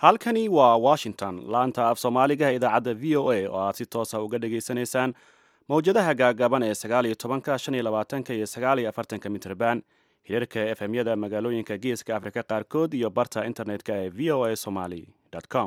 halkani waa washington laanta af soomaaliga idaacadda v o a oo aad si toosa uga dhagaysanaysaan mowjadaha gaagaaban ee sagaaliyo tobanka shan iyo labaatanka iyo sagaaliyo afartanka mitrban hirarka efemyada magaalooyinka geeska afrika qaarkood iyo barta internetka ee v o a somaly com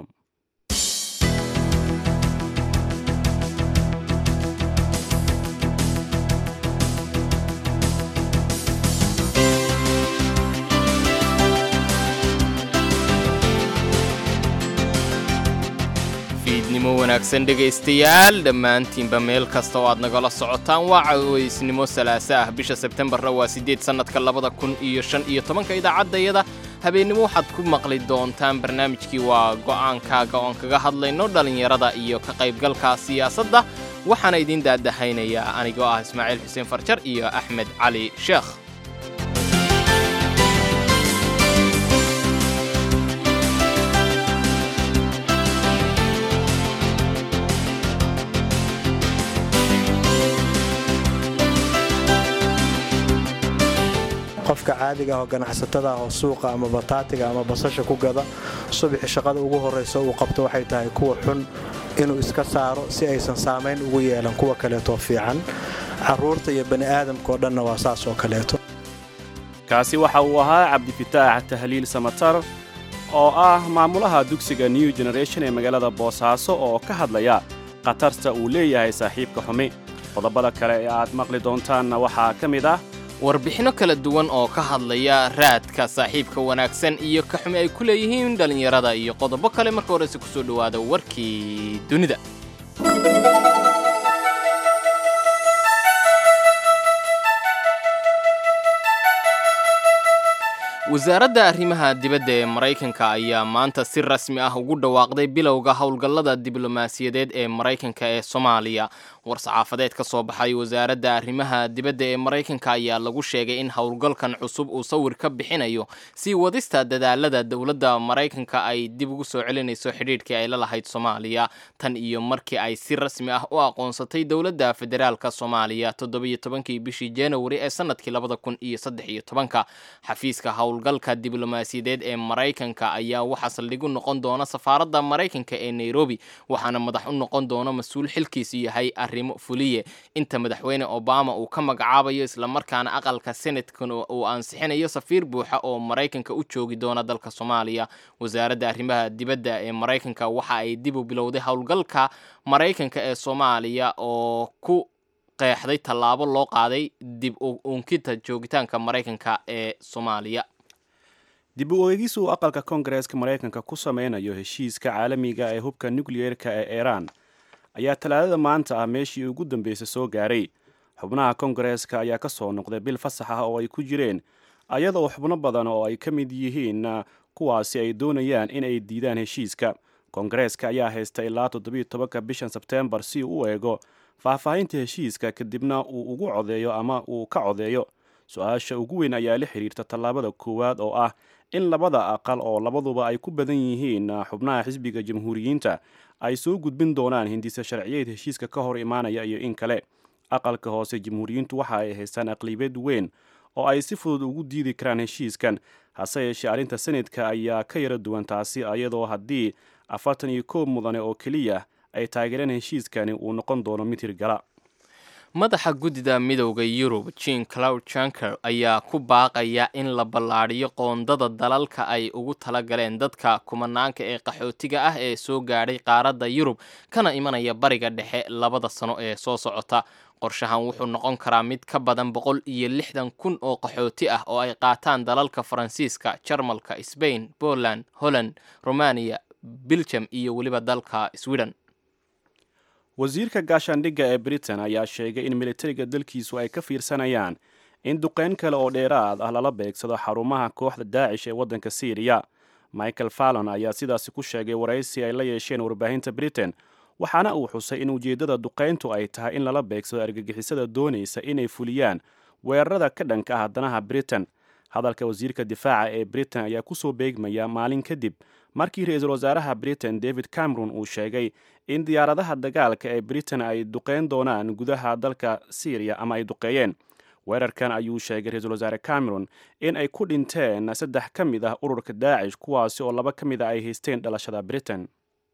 fiidnimo wanaagsan dhegaystayaal dhammaantiinba meel kasta oo aad nagala socotaan waa caweysnimo salaasa ah bisha sebtembarna waa siddeed sannadka labada kun iyo shan iyo tobanka idaacaddayada habeennimo waxaad ku maqli doontaan barnaamijkii waa go'aankaaga oon kaga hadlayno dhallinyarada iyo ka qaybgalka siyaasadda waxaana idiin daadahaynayaa anigoo ah ismaaciil xuseen farjar iyo axmed cali sheekh qofka caadiga ah oo ganacsatada ah oo suuqa ama bataatiga ama basasha ku gada subaxi shaqada ugu horraysa uu qabto waxay tahay kuwa xun inuu iska saaro si aysan saamayn ugu yeelan kuwa kaleetoo fiican carruurta iyo bani aadamkaoo dhanna waa saas oo kaleeto kaasi waxa uu ahaa cabdifitaax tahliil samatar oo ah maamulaha dugsiga new generation ee magaalada boosaaso oo ka hadlaya khatarta uu leeyahay saaxiibka xumi qodobada kale ee aad maqli doontaanna waxaa ka mid ah warbixinno kala duwan oo ka hadlaya raadka saaxiibka wanaagsan iyo ka xumi ay ku leeyihiin dhallinyarada iyo qodobo kale marka horese ku soo dhowaada warkii dunida wasaaradda arrimaha dibadda ee maraykanka ayaa maanta si rasmi ah ugu dhawaaqday bilowga howlgallada diblomaasiyadeed ee maraykanka ee soomaaliya war-saxaafadeed ka soo baxay wasaaradda arrimaha dibadda ee maraykanka ayaa lagu sheegay in howlgalkan cusub uu sawir ka bixinayo sii wadista dadaalada dowladda maraykanka ay dib ugu soo celinayso xidhiidhkii ay la lahayd soomaaliya tan iyo markii ay si rasmi ah u aqoonsatay dowladda federaalka soomaaliya toddobiyo tobankii bishii januari ee sanadkii labada kun iyo saddex iyo tobanka xafiiska howlgalka diblomaasiyadeed ee maraykanka ayaa waxaa saldhigu noqon doona safaaradda maraykanka ee nairobi waxaana madax u noqon doona mas-uul xilkiisu yahay arrimo fuliye inta madaxweyne obama uu ka magacaabayo islamarkaana aqalka senatkan uu ansixinayo safiir buuxa oo maraykanka u joogi doona dalka soomaaliya wasaaradda arrimaha dibadda ee maraykanka waxa ay dib u bilowday howlgalka maraykanka ee soomaaliya oo ku qeexday tallaabo loo qaaday dib u unkita joogitaanka maraykanka ee soomaaliya dib u eegis uu aqalka koongareeska maraykanka ku sameynayo heshiiska caalamiga ee hubka nukliyeerka ee iiraan ayaa talaadada maanta ah meeshii ugu dambeysay soo gaaray xubnaha koongareeska ayaa ka soo noqday bil fasax ah oo ay ku jireen ayadoo xubno badan oo ay ka mid yihiin kuwaasi ay doonayaan in ay diidaan heshiiska koongareeska ayaa haysta ilaa toddobiiyo tobanka bishan sebteembar si uu u eego faahfaahinta heshiiska kadibna uu ugu codeeyo ama uu ka codeeyo su-aasha ugu weyn ayaa la xiriirta tallaabada koowaad oo ah in labada aqal oo labaduba ay ku badan yihiin xubnaha xisbiga jamhuuriyiinta ay soo gudbin doonaan hindisa sharciyeed heshiiska ka hor imaanaya iyo in kale aqalka hoose jamhuuriyiintu waxa ay haystaan aqlibeed weyn oo ay si fudud ugu diidi karaan heshiiskan hase yeeshee arrinta senadka ayaa ka yara duwan taasi iyadoo haddii afartan iyo koob mudane oo keliya ay taageereen heshiiskani uu noqon doono mid hirgala madaxa guddida midowda yurub jean cloud janker ayaa ku baaqaya in la ballaadhiyo qoondada dalalka ay ugu tala galeen dadka kumanaanka ee qaxootiga ah ee soo gaadhay qaaradda yurub kana imanaya bariga dhexe labada sano ee soo socota qorshahan wuxuu noqon karaa mid ka badan boqol iyo lixdan kun oo qaxooti ah oo ay qaataan dalalka faransiiska jarmalka sbain poland holland romaniya biljam iyo weliba dalka sweden wasiirka gaashaandhigga ee britain ayaa sheegay in militariga dalkiisu ay ka fiirsanayaan in duqeyn kale oo dheeraad ah lala beegsado xarumaha kooxda daacish ee waddanka syriya michael fallon ayaa sidaasi ku sheegay waraysi ay la yeesheen warbaahinta britain waxaana uu xusay in ujeeddada duqayntu ay tahay in lala beegsado argagixisada doonaysa inay fuliyaan weerarada ka dhanka ah danaha britain hadalka wasiirka difaaca ee britain ayaa kusoo beegmaya maalin kadib markii ra-iisul wasaaraha britain david cameron uu sheegay in diyaaradaha dagaalka ee britain ay duqeyn doonaan gudaha dalka syriya ama ay duqeeyeen weerarkan ayuu sheegay ra-iisul wasaare cameron in ay ku dhinteen saddex ka mid ah ururka daacish kuwaasi oo laba ka mid a ay haysteen dhalashada britain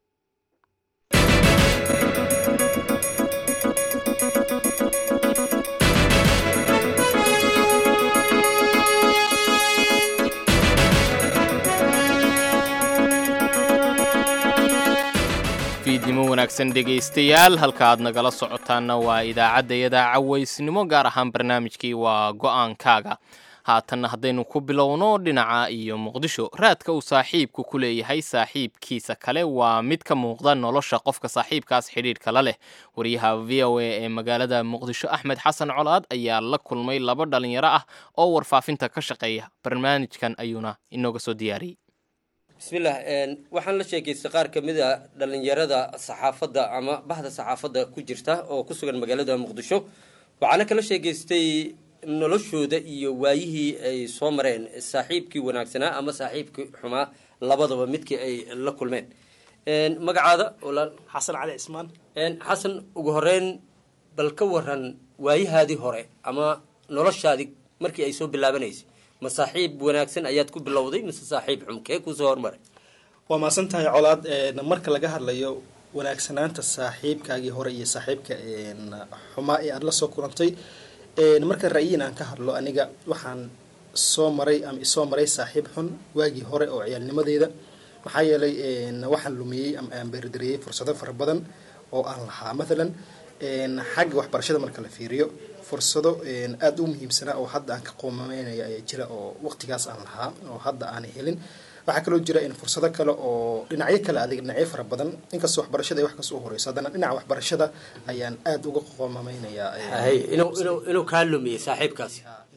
fiidnimo wanaagsan dhegaystayaal halka aad nagala socotaanna waa idaacaddayada cawaysnimo gaar ahaan barnaamijkii waa go-aankaaga haatanna haddaynu ku bilowno dhinaca iyo muqdisho raadka uu saaxiibku ku leeyahay saaxiibkiisa kale waa mid ka muuqda nolosha qofka saaxiibkaas xidhiidhka la leh wariyaha v o a ee magaalada muqdisho axmed xasan colaad ayaa la kulmay laba dhalinyaro ah oo warfaafinta ka shaqeeya barnaamijkan ayuuna inooga soo diyaariyey bismillaah waxaan la sheekaystay qaar ka mid a dhallinyarada saxaafadda ama bahda saxaafadda ku jirta oo ku sugan magaalada muqdisho waxaana kala sheekaystay noloshooda iyo waayihii ay soo mareen saaxiibkii wanaagsanaa ama saaxiibkii xumaa labadaba midkii ay la kulmeen magacaada walaal xasan cali cismaan xasan ugu horeyn bal ka waran waayahaadii hore ama noloshaadii markii ay soo bilaabanaysay ma saaxiib wanaagsan ayaad ku bilowday mise saaxiib xum kee kusoo hormaray waa maasan tahay colaad marka laga hadlayo wanaagsanaanta saaxiibkaagii hore iyo saaxiibka xumaa ee aada la soo kulantay marka ra'yiin aan ka hadlo aniga waxaan soo maray ama isoo maray saaxiib xun waagii hore oo ciyaalnimadeeda maxaa yeelay waxaan lumiyey ama aan beerdariyey fursado fara badan oo aan lahaa mathalan xagga waxbarashada marka la fiiriyo fursado aada u muhiimsanaa oo hadda aan ka qoomameynaya ayaa jira oo waqtigaas aan lahaa oo hadda aanay helin waxaa kaloo jira in fursado kale oo dhinacyo kale adig dhinacyo fara badan inkastoo waxbarashada ay wax kasoo horeyso haddana dhinaca waxbarashada ayaan aada uga qoomameynayaa hay inuu inuu inuu kaa lumiyey saaxiibkaasi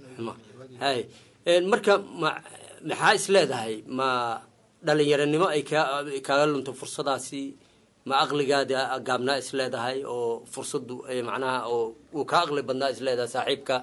hay marka ma maxaa is leedahay ma dhalinyaranimo ay kaa kaaga lunto fursadaasi ma aqligaada gaabnaa is leedahay oo fursadu macnaha oo uu kaa aqli badnaa is leedahay saaxiibka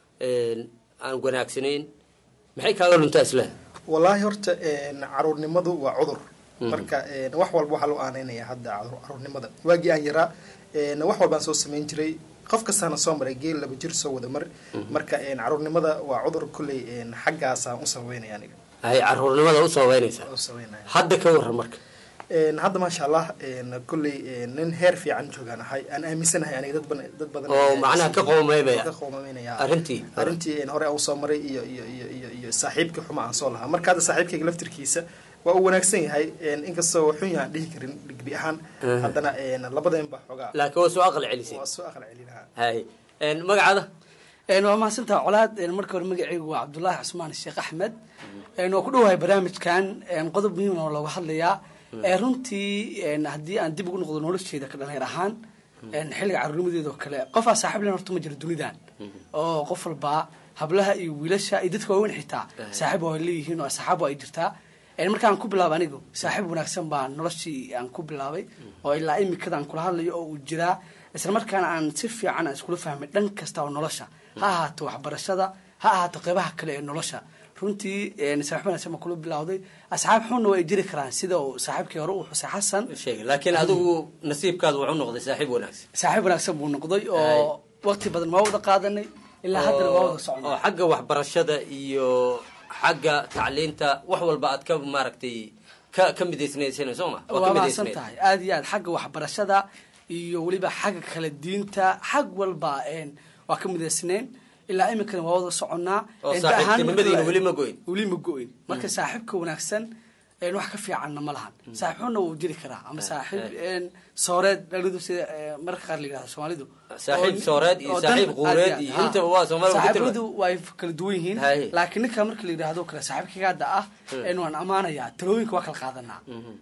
aan wanaagsanayn maxay kaaga luntaa is leedahay wallaahi horta caruurnimadu waa cudur marka wax walba waxaa loo aaneynaya hadda caruurnimada waagii aan yaraa wax walbaan soo samayn jiray qof kastaana soo maray geel laba jir soo wada mar marka caruurnimada waa cudur kolley xaggaasaan u sababeynaya aniga hay caruurnimada u sababeynaysa u sababeynaya hadda ka waran marka hadda maasha allah kolley nin heer fiican joogaan ahay aan aaminsanahay aniga dad badan dad badan oo macnaha ka qoomeymaya ka qoomameynaya arrintii arrintii hore aan usoo maray iyo iyo iyo iyo iyo saaxiibkii xuma aan soo lahaa marka hadda saaxiibkayga laftirkiisa waa uu wanaagsan yahay inkastoo xun yahaan dhihi karin dhigbi ahaan haddana labadeen ba xoogaa laakiin waa soo aqal celisay waa soo aqal celinaha hay magacaada waa mahadsantaha colaad marka hore magacaygu waa cabdullaahi cusmaan sheekh axmed waa ku dhowahay barnaamijkan qodob muhiim oo looga hadlayaa runtii haddii aan dib ugu noqdo nolosheeda ka dhalinyar ahaan xilliga carruurnimadeeda oo kale qofaa saaxiib len horta ma jiro dunidan oo qof walbaa hablaha iyo wiilasha iyo dadka waaweyn xitaa saaxiib waa leeyihiin oo asxaabo ay jirtaa markaan ku bilaabay anigu saaxiib wanaagsan baa noloshii aan ku bilaabay oo ilaa imikada aan kula hadlayo oo uu jiraa isla markaana aan si fiican aan iskula fahmay dhan kasta oo nolosha ha ahaato waxbarashada ha ahaato qeybaha kale ee nolosha runtii saaxiib wanaagsan baa kula bilawday asxaab xunna waa ay jiri karaan sida uu saaxiibkii hore uu xusay xasan sheegay laakiin adigu nasiibkaadu wuxuu noqday saaxiib wanaagsan saaxiib wanaagsan buu noqday oo waqti badan waa wada qaadanay ilaa haddana waa wada socnay oo xagga waxbarashada iyo xagga tacliinta wax walba aad ka maaragtay ka ka midaysnaysana soo ma waa mahadsan tahay aada iyo aad xagga waxbarashada iyo weliba xagga kala diinta xag walba waa ka midaysnayn ilaa iminkana waa wada soconnaa oo saaxiibtinimadiina weli ma go-in weli ma go-in marka saaxiibka wanaagsan wax ka fiicanna ma lahan saaxiib xunna wuu jiri karaa ama saaxiib sooreed dhalidu sida marka qaar la yidhahdo soomaalidu saaxiib sooreed iyo saaxiib quureed iyo intaba waa soomaaliga saaxiibadu way kala duwan yihiin laakiin ninka marka la yidhahdo kale saaxiibkagaada ah waan amaanayaa talooyinka waa kala qaadanaa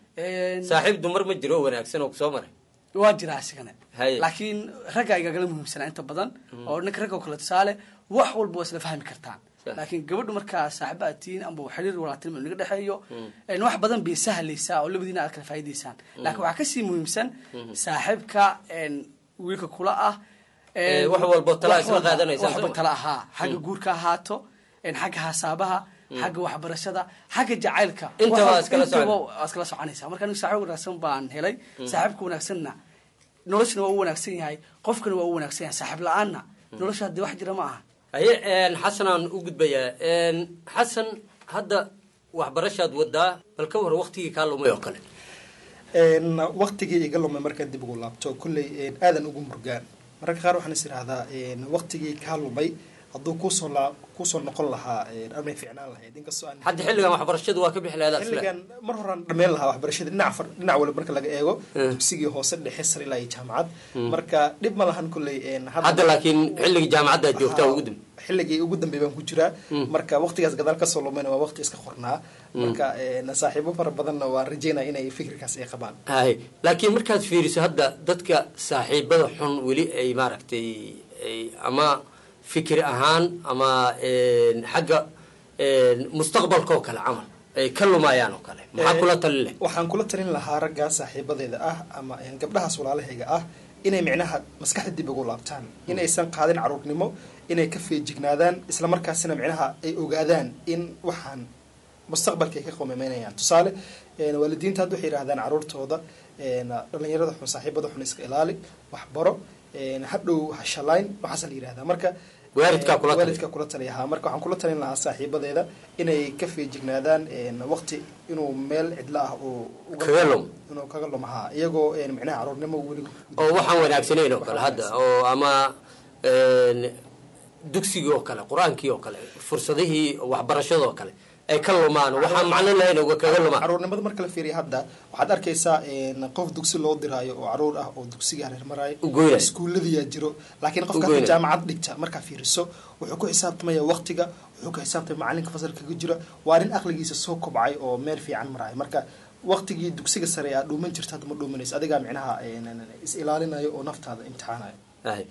saaxiib dumar ma jiro wanaagsan oo kusoo maray waa jiraa isigana laakiin ragga igagala muhiimsanaa inta badan oo ninka ragga oo kale tusaale wax walba waa isla fahmi kartaan laakiin gabadhu markaa saaxiba aad tihiin amba xiriir walaatinimo naga dhexeeyo wax badan bay sahlaysaa oo labadiina aad kala faa'idaysaan laakiin waxaa kasii muhiimsan saaxiibka wiilka kula ah wax walbo tala isla qaadanaysa waxba tala ahaa xagga guurka ahaato xagga hasaabaha xagga waxbarashada xagga jacaylka intaba iskala iskala soconaysa marka anigu saaxiib wanaagsan baan helay saaxiibka wanaagsanna noloshana waa u wanaagsan yahay qofkana waa u wanaagsan yahay saaxiib la-aanna nolosha haddii wax jira ma aha haye xasan aan u gudbayaa xasan hadda waxbarashaad wadaa bal ka war waktigii kaa lumay oo kale waktigii iga lumay markaan dib ugu laabto kolley aadan ugu murgaan mararka qaar waxaan is idhahdaa waktigii kaa lumay hadduu kusoo la kusoo noqon lahaa amay ficnaan lahayd inkastoo aan hadda xilligan waxbarashadu waa ka bixi lahayd xilligan mar horaan dhameyn lahaa waxbarashada dhinac far dhinac waliba marka laga eego dugsigii hoose dhexe sare ilaa iyo jaamacad marka dhib ma lahan kolley hadda laakiin xilligii jaamacadda joogtaa ugu dambe xilligii ugu dambey baan ku jiraa marka waqtigaas gadaal kasoo lumayna waa waqti iska qornaa marka saaxiibo fara badanna waan rajeynaya inay fikirkaas ay qabaan hay laakiin markaad fiiriso hadda dadka saaxiibada xun weli ay maaragtay ay ama fikir ahaan ama xagga mustaqbalka oo kale camal ay ka lumayaan oo kale maxaa kula talin leh waxaan kula talin lahaa raggaa saaxiibadeeda ah ama gabdhahaas walaalahayga ah inay micnaha maskaxda dib ugu laabtaan inaysan qaadin caruurnimo inay ka feejignaadaan isla markaasina micnaha ay ogaadaan in waxaan mustaqbalka ay ka qomameynayaan tusaale waalidiinta hadda waxay yidhahdaan caruurtooda dhalinyarada xun saaxiibada xun iska ilaali waxbaro hadhow hashalayn waxaasa la yihahdaa marka waalidkaa kula waalidka kula taliyahaa marka waxaan kula talin lahaa saaxiibadeeda inay ka feejignaadaan waqti inuu meel cidlo ah uu kaga lum inuu kaga lumahaa iyagoo micnaha caruurnimo weli oo waxaan wanaagsanayn oo kale hadda oo ama dugsigii oo kale qur-aankii oo kale fursadihii waxbarashada oo kale ay ka lumaan waxaan macno lahayn uga kaga lumaan caruurnimada marka la fiiriya hadda waxaad arkaysaa qof dugsi loo diraayo oo caruur ah oo dugsiga hareer maraayo Ugoynaya. iskuulladiyaa jiro laakiin qofka Ugoynaya. hadda jaamacad dhigta markaa fiiriso wuxuu ku xisaabtamaya waqtiga wuxuu ku xisaabtamaya macalinka fasalka kaga jira waa nin aqligiisa soo kobcay oo meel fiican maraayo marka waqtigii dugsiga sare aad dhuuman jirta hadda ma dhuumanayso adigaa micnaha is ilaalinayo oo naftaada imtixaanayo hay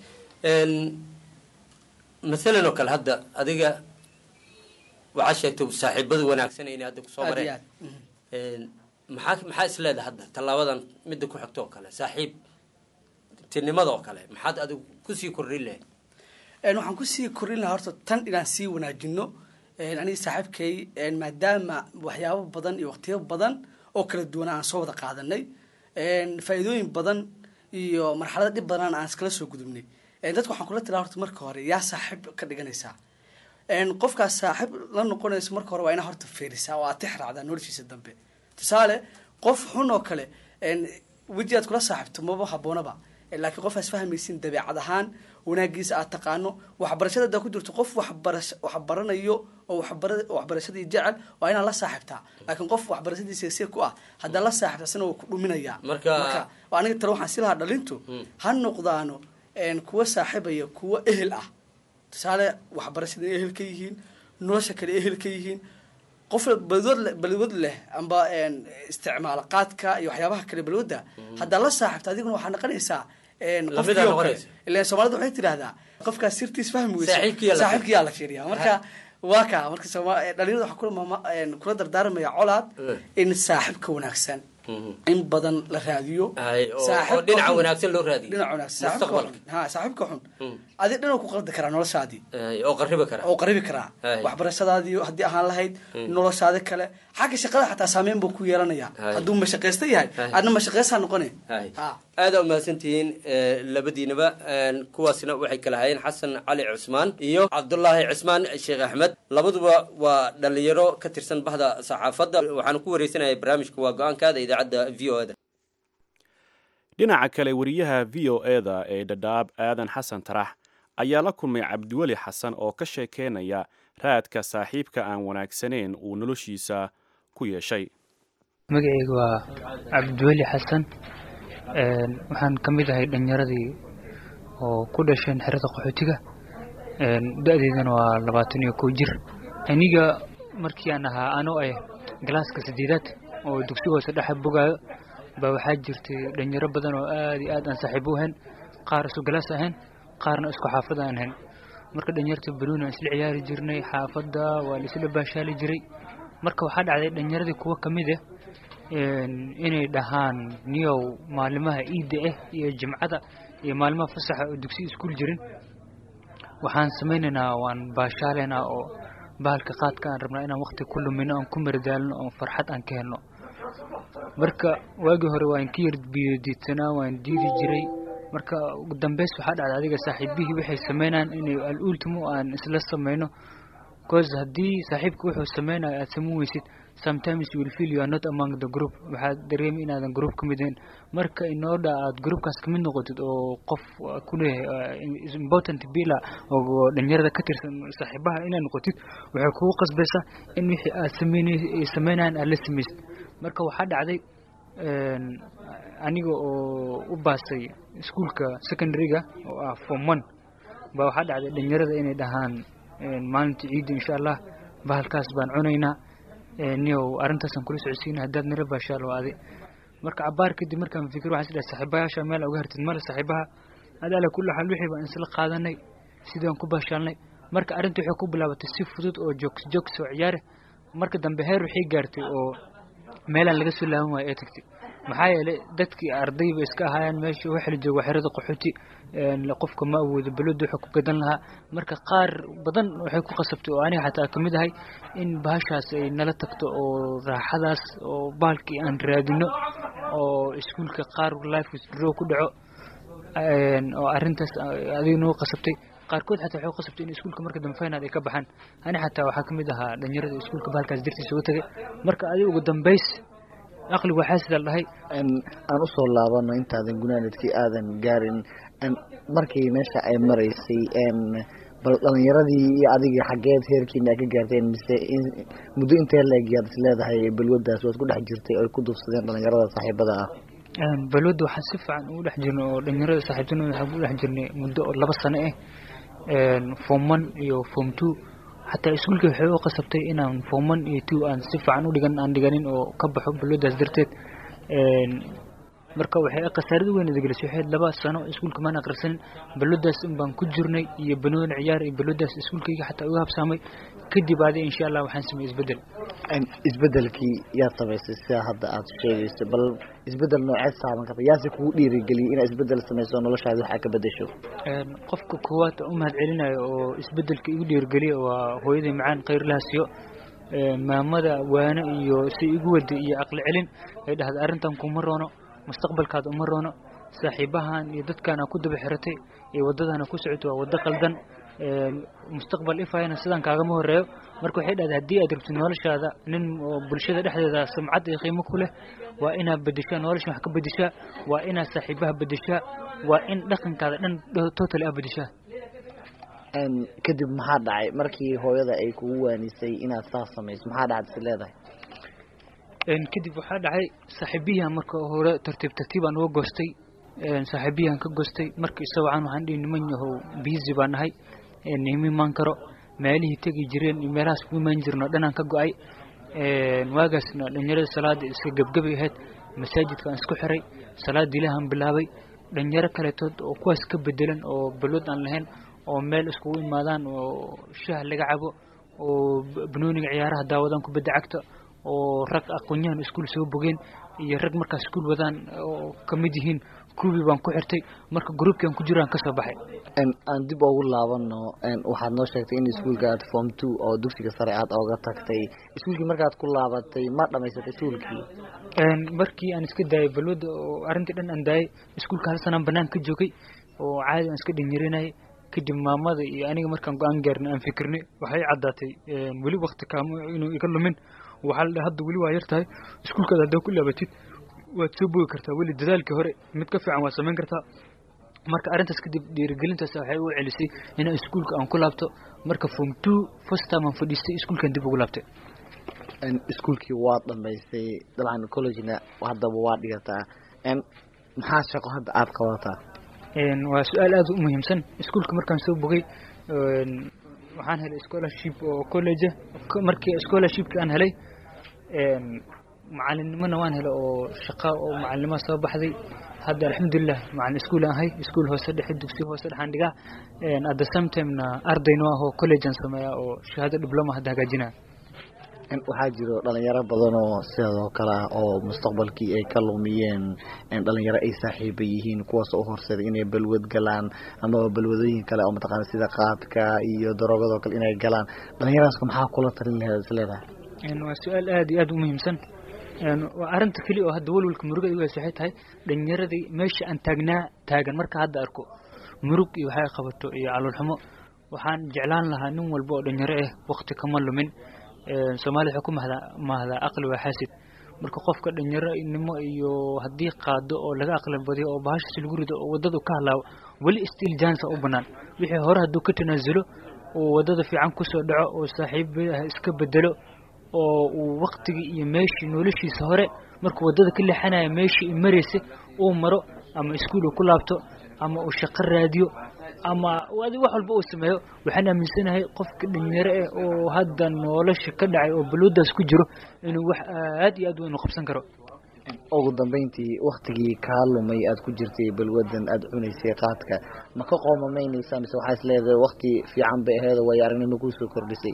masalan oo kale hadda adiga waxaa sheegtay saaxiibadu wanaagsan inay hadda kusoo aad iyo mareen aad maxaa maxaa is leedahay hadda tallaabadan midda ku xigto oo kale saaxiib tinimada oo kale maxaad adigu kusii kordhin lahayd Een, waxaan kusii korin lahaa horta tan inaan sii wanaajino een, aniga saaxiibkay een, maadaama waxyaabo badan iyo waqtiyo badan oo kala duwan aan soo wada qaadanay een, faa'iidooyin badan iyo marxalada dhib badan aan iskala soo gudubnay Een, dadka waxaan kula talaa horta marka hore yaa saaxiib ka dhiganaysaa Een, qofkaas saaxiib la noqonayso marka hore waa inaa horta fiirisaa oo aad tix raacdaa noloshiisa dambe tusaale qof xun oo kale een, weji aad kula saaxiibto maba haboonaba laakiin qof aad fahmaysin dabeecad ahaan wanaagiisa aad taqaano waxbarashada hadaa ku jirto qof waxbarash waxbaranayo oo waxbara waxbarashadii jecel waa inaad la saaxiibtaa laakiin qof waxbarashadiisa si ku ah haddaa la saaxiibta asina waa ku dhuminaya Marka- waa aniga tale waxaan si lahaa dhalintu ha noqdaano een, kuwa saaxiibaya kuwa ehel ah tusaale waxbarashada ehel ka yihiin nolosha kale ehel ka yihiin qof balwood leh balwood leh amba een, isticmaala qaadka iyo waxyaabaha kale balwooda haddaa la saaxiibta adiguna waxaa noqonaysaa een, Lamida qofkii oo kale noqonaysa. ilan soomaalida waxay tidhahdaa qofkaas sirtiis fahmi weysa Saaxiibkiyaa la saaxiibkiyaa la fiiriyaa marka waa ka marka sooma- eh, dhalinyarada waxaa kula maama- een, kula dardaarmaya colaad in saaxiibka wanaagsan in badan la raadiyo Hay, oo- oo Saaxiibka dhinaca xun- wanaagsan loo raadiyo. dhinaca wanaagsan saaxiibka Mustaqbalka. xun ha saaxiibka xun adi dhan ku qaldi karaa noloshaadii Hay, oo qaribi kara oo qaribi karaa Hay. waxbarashadaadii haddii ahaan lahayd noloshaada kale xagga shaqada xataa saameyn buu ku yeelanaya Hay. hadduu mashaqaysta yahay Hay. adna mashaqaysaa noqone hay Ha. aada umahadsantihiin eh, labadiinaba Een, kuwaasna waxay kala hayeen xasan cali cusmaan iyo cabdulaahi cismaan sheekh axmed labaduba waa dhalinyaro ka tirsan bahda saxaafadda waxaana ku wareysanaya barnaamijka waa go-aankaada idaacadda v o da dhinaca kale wariyaha v o eda ee dhadhaab aadan xasan tarax ayaa la kulmay cabdiweli xasan oo ka sheekeynaya raadka saaxiibka aan wanaagsanayn uu noloshiisa ku yeeshay magacayga waa cabdiweli xasan Een, waxaan ka mid ahay dhallinyaradii oo ku dhasheen xerada qaxootiga Een, da-deydana waa labaatan iyo kow jir aniga markii aan ahaa anoo ah galaaska saddeedaad oo dugsiga hoose dhexe bogaayo baa waxaa jirtay dhalinyaro badan oo aad iyo aad aan saaxiib u ahayn qaar isku galaas ahayn qaarna isku xaafad aan ahayn marka dhalinyarta banooni aan isla ciyaari jirnay xaafadda waa la isla baashaali jiray marka waxaa dhacday dhalinyaradii kuwa ka mid ah een, inay dhahaan niyow maalimaha iidda ah iyo jimcada iyo maalimaha fasaxa oo dugsi iskuul jirin waxaan samaynaynaa waan baashaalaynaa oo bahalka qaadka aan rabnaa inaan waqti ku lumino aan ku maridaalno oo farxad aan ka helno marka waagii hore waan ka yar biyodiidsanaa waan diidi jiray marka ugu dambeys waxaa dhacda adiga saaxiibihii waxay sameynayaan inay al ultimo aan isla sameyno cause haddii saaxiibka wuxuu sameynayo aad sameyn weysid sometimes you will feel you are not among the group waxaad dareemi inaadan group ka mid ahayn marka inooda aad groupkaas kamid noqotid oo qof ku leeyahay is important bila oo dhalinyarada ka tirsan saaxiibaha inaad noqotid waxay kugu qasbaysaa in wixii aad sameynay sameynayaan aad la sameysid marka waxaa dhacday aniga oo u baasay iskuolka secondaryga oo ah form one baa waxaa dhacday dhalinyarada inay dhahaan maalinta ciidda insha allah bahalkaas baan cunaynaa niyow arrintaasaan kula socodsiina haddaad nala baashaal waa adi marka cabaar kadib markaan fikir waxaan is dhahay saaxiibayaasha meel uga hartid male saaxiibaha ad ala kulli xaal wixii baan isla qaadanay sidaan ku baashaalnay marka arrinta waxay ku bilaabatay si fudud oo joogs joogs oo ciyaare marka dambe heer waxay gaartay oo meelaan laga soo laaban waayo ee tagtay maxaa yeelay dadkii ardayba iska ahaayeen meesha waxa la jooga xerada qaxooti qofka ma awoodo balwada wuxuu ku gadan lahaa marka qaar badan waxay ku qasabtay oo aniga xataa kamid ahay in bahashaas ay nala tagto oo raaxadaas oo bahalkii aan raadino oo iskuolka qaar life withdraw ku dhaco oo arrintaas adiga noo qasabtay qaarkood xataa waxay qasabtay in iskuolka marka dambe final ay ka baxaan ani xataa waxaa kamid ahaa dhalinyarada iskuolka bahalkaas dartiisa uga tagay marka adiga ugu dambeys aqligu waxaa sidaa dhahay aan usoo laabano intaadan gunaanadkii aadan gaarin markii meesha ay maraysay bal dhalinyaradii iyo adiga xaggeed heerkiina ka gaarteen mise muddo intee leegyaad is leedahay balwadaas waad ku dhex jirtay oy ku duufsadeen dhalinyarada saaxiibada ah balwadda waxaan si fiican ugu dhex jirnay oo dhalinyarada saaxiibtinooda waxaan ku dhex jirnay muddo oo laba sano ah form one iyo form two xataa iskuolkii waxay u qasabtay inaan form one iyo two aan si fiican u dhigan aan dhiganin oo ka baxo balwadaas darteed marka waxay khasaarada weyn idagalisay waxay laba sano iskuolka maan akhrisanin balwadaas un baan ku jirnay iyo banooni ciyaar iyo balwadaas iskuolkayga xataa uga habsaamay kadib adi insha allah waxaan sameeyey isbedel isbedelkii yaad samaysay sida hadda aad sheegayso bal isbedel nooceed saaban karta yaase kugu dhiirigeliyay inaad isbedel samayso noloshaada waxaa ka bedesho qofka koowaad u mahad celinayo oo isbedelka igu dhiirigeliya waa hooyaday macaan khayrlahaasiyo maamada waane iyo si igu waday iyo aqli celin ay dhahda arrintan kuma roono mustaqbalkaada uma roono saaxiibahan iyo dadkaana ku daba xiratay iyo waddadana ku socoto waa waddo qaldan mustaqbal ifayana sidaan kaagama horeeyo marka waxay dhahday haddii aad rabtid noloshaada nin oo bulshada dhexdeeda sumcad iyo qiimo ku leh waa inaad bedeshaa noloshan wax ka bedeshaa waa inaad saaxiibaha bedeshaa waa in dhaqankaada dhan total ah bedeshaa kadib maxaa dhacay markii hooyada ay kugu waanisay inaad saas samayso maxaa dhacad is leedahay kadib waxaa dhacay saaxiibiyahan marka hore tartiib tartiibaan uga goostay saaxiibiyahan ka goostay marka isagoocan waxaan dhihi niman yahow biisi baan nahay nima imaan karo meelihii tegi jireen iyo meelahaas ku imaan jirno dhanaan ka go-ay waagaasna dhalinyarada salaada iska gebgabay ahayd masaajidkaan isku xiray salaada ilaahan bilaabay dhalinyaro kaletood oo kuwaas ka bedelan oo balwad aan lahayn oo meel iskugu imaadaan oo shah laga cabo oo banooniga ciyaaraha daawadaan kubadda cagta oo rag aqoonyahan iskuol soo bogeen iyo rag markaas iskuol wadaan oo kamid yihiin kuwii baan ku xirtay marka groupkian ku jiraan kasoo baxay aan dib ugu laabano waxaad noo sheegtay in iskuolka aad form two oo dugsiga sare aad ooga tagtay iskuolkii markaad ku laabatay ma dhamaysatay iskuolkii markii aan iska daayay balwada oo arrintii dhan aan daayay iskuolka hal sanaan banaan ka joogay oo caadi aan iska dhinyarinayay kadib maamada iyo aniga markaan go-aan gaarnay aan fikirnay waxay caddaatay weli wakti kaamo inuu iga lumin waxaa la dhaha hadda weli waa yar tahay iskuolkaada haddaa ku laabatid waad soo bogi kartaa weli dadaalkii hore mid ka fiican waad samayn kartaa marka arrintaas kadib dhiirigelintaas waxay u celisay inaan iskuolka aan ku laabto marka form two first time aan fadhiistay iskuolkan dib ugu laabtay iskuolkii waad dhamaysay dabcan collegena haddaba waa dhigataa maxaa shaqo hadda aad qabataa waa su-aal aada u muhiimsan iskuolka markaan soo bogay waxaan helay scholarship oo college markii scholarshipki aan helay macalinimona waan helay oo shaqa oo macalinimo soo baxday hadda alxamdulilah macalin iskuol aan ahay iskuol hoose dhexe dugsi hoose dhexaan dhigaa at the same timena ardayno ah oo college aan sameeyaa oo shahaado diploma hadda hagaajinaya waxaa jiro dhalinyaro badan oo sidoo kale ah oo mustaqbalkii ay ka lumiyeen dhalinyaro ay saaxiiba yihiin kuwaas u horseeday inay balwad galaan amaba balwadooyin kale oo mataqaana sida qaadka iyo daroogado kale inay galaan dhalinyaraaska maxaa kula talin laheed is leedahay waa su-aal aada iyo aada u muhiimsan waa arrinta keliya oo hadda walwalka muruga igu haysa waxay tahay dhalinyaradii meesha aan taagnaa taagan marka hadda arko murug iyo waxay qabato iyo caloolxumo waxaan jeclaan lahaa nin walba oo dhalinyaro ah waqti kama lumin soomaalida waxay ku mahdaa mahdaa aqli waa xaasid marka qofka dhalinyaronimo iyo haddii qaado oo laga aqli badiyo oo bahashaas lagu rido oo waddadu ka halaawo weli still jansa u bannaan wixii hore hadduu ka tanaasulo oo waddada fiican kusoo dhaco oo saaxiibaha iska bedelo oo uu waktigii iyo meeshii noloshiisa hore markuu waddada ka leexanaya meeshii i maraysa uu maro ama iskuul uu ku laabto ama uu shaqo raadiyo ama wax walba uu sameeyo waxaan aaminsanahay qofka dhalinyaro eh oo hadda nolosha ka dhacay oo balwadaas ku jiro inuu wax aad iyo aad weyn u qabsan karo ugu dambeyntii waktigii kaa lumay aad ku jirtay balwadan aad cunaysay qaadka ma ka qoomamaynaysaa mise waxaa is leedahay wakti fiican bay aheed oo waayo aragnimo kusoo kordhisay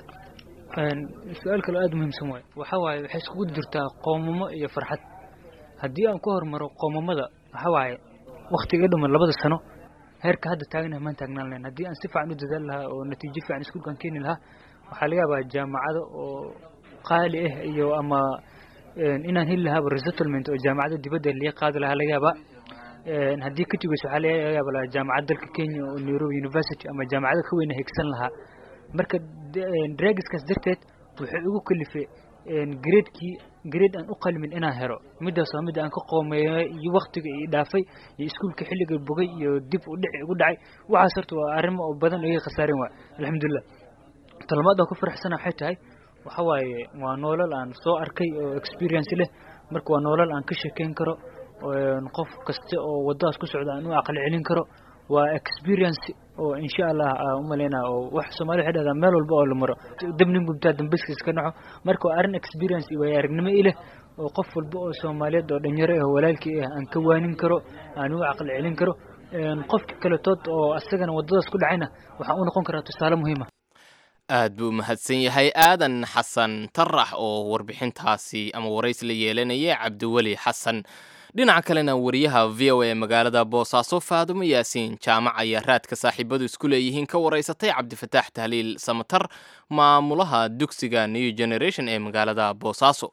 su-aal kaloo aada muhiimsan waayo waxaa waaye waxay iskugu jirtaa qoomamo iyo farxad haddii aan ku hormaro qoomamada waxaa waaye waktiga dhuman labada sano heerka hadda taaganaha maan taagnaan lahayn haddii aan si fiican u dadaal lahaa oo natiijo fiican iskuulkaan keeni lahaa waxaa laga yaabaa jaamacado oo qaali ah iyo ama inaan heli lahaaba resettlement oo jaamacada dibadda laga qaadi lahaa laga yaabaa haddii ka jugayso waxaa laga yaaba jaamacad dalka kenya oo nairobi university ama jaamacado ka weyna higsan lahaa marka dragiskaas darteed wuxuu igu kalifay gradekii grade aan u qalmin inaan helo midaas waa midda aan ka qoomeeyay iyo waktiga i dhaafay iyo iskuulka xilliga bogay iyo dib u dhici igu dhacay waxaas horta waa arrimo oo badan oo iga khasaaren waay alxamdulilah talmaad aan ku faraxsana waxay tahay waxa waaye waa noolal aan soo arkay oo experience leh marka waa noolal aan ka sheekeyn karo qof kasta oo waddadaas ku socda aan u aqli celin karo waa experience oo insha allah umaleynaa oo wax soomali waxay dhahdaa meel walba oo la maro dabnin gubtaa dambaskiis ka dhaco marka waa arrin experience iyo waayo aragnimo ileh oo qof walba oo soomaaliyeed oo dhalinyaro ah walaalkii ah aan ka waanin karo aan u caqli celin karo qofka kaletood oo asagana waddadaas ku dhacayna waxaa u noqon karaa tusaale muhiima aad buu mahadsan yahay aadan xasan tarax oo warbixintaasi ama warays la yeelanaya cabdiweli xasan dhinaca kalena wariyaha v o a magaalada boosaaso faadumo yaasiin jaamac ayaa raadka saaxiibadu isku leeyihiin ka waraysatay cabdifataax tahliil samatar maamulaha dugsiga new generation ee magaalada boosaaso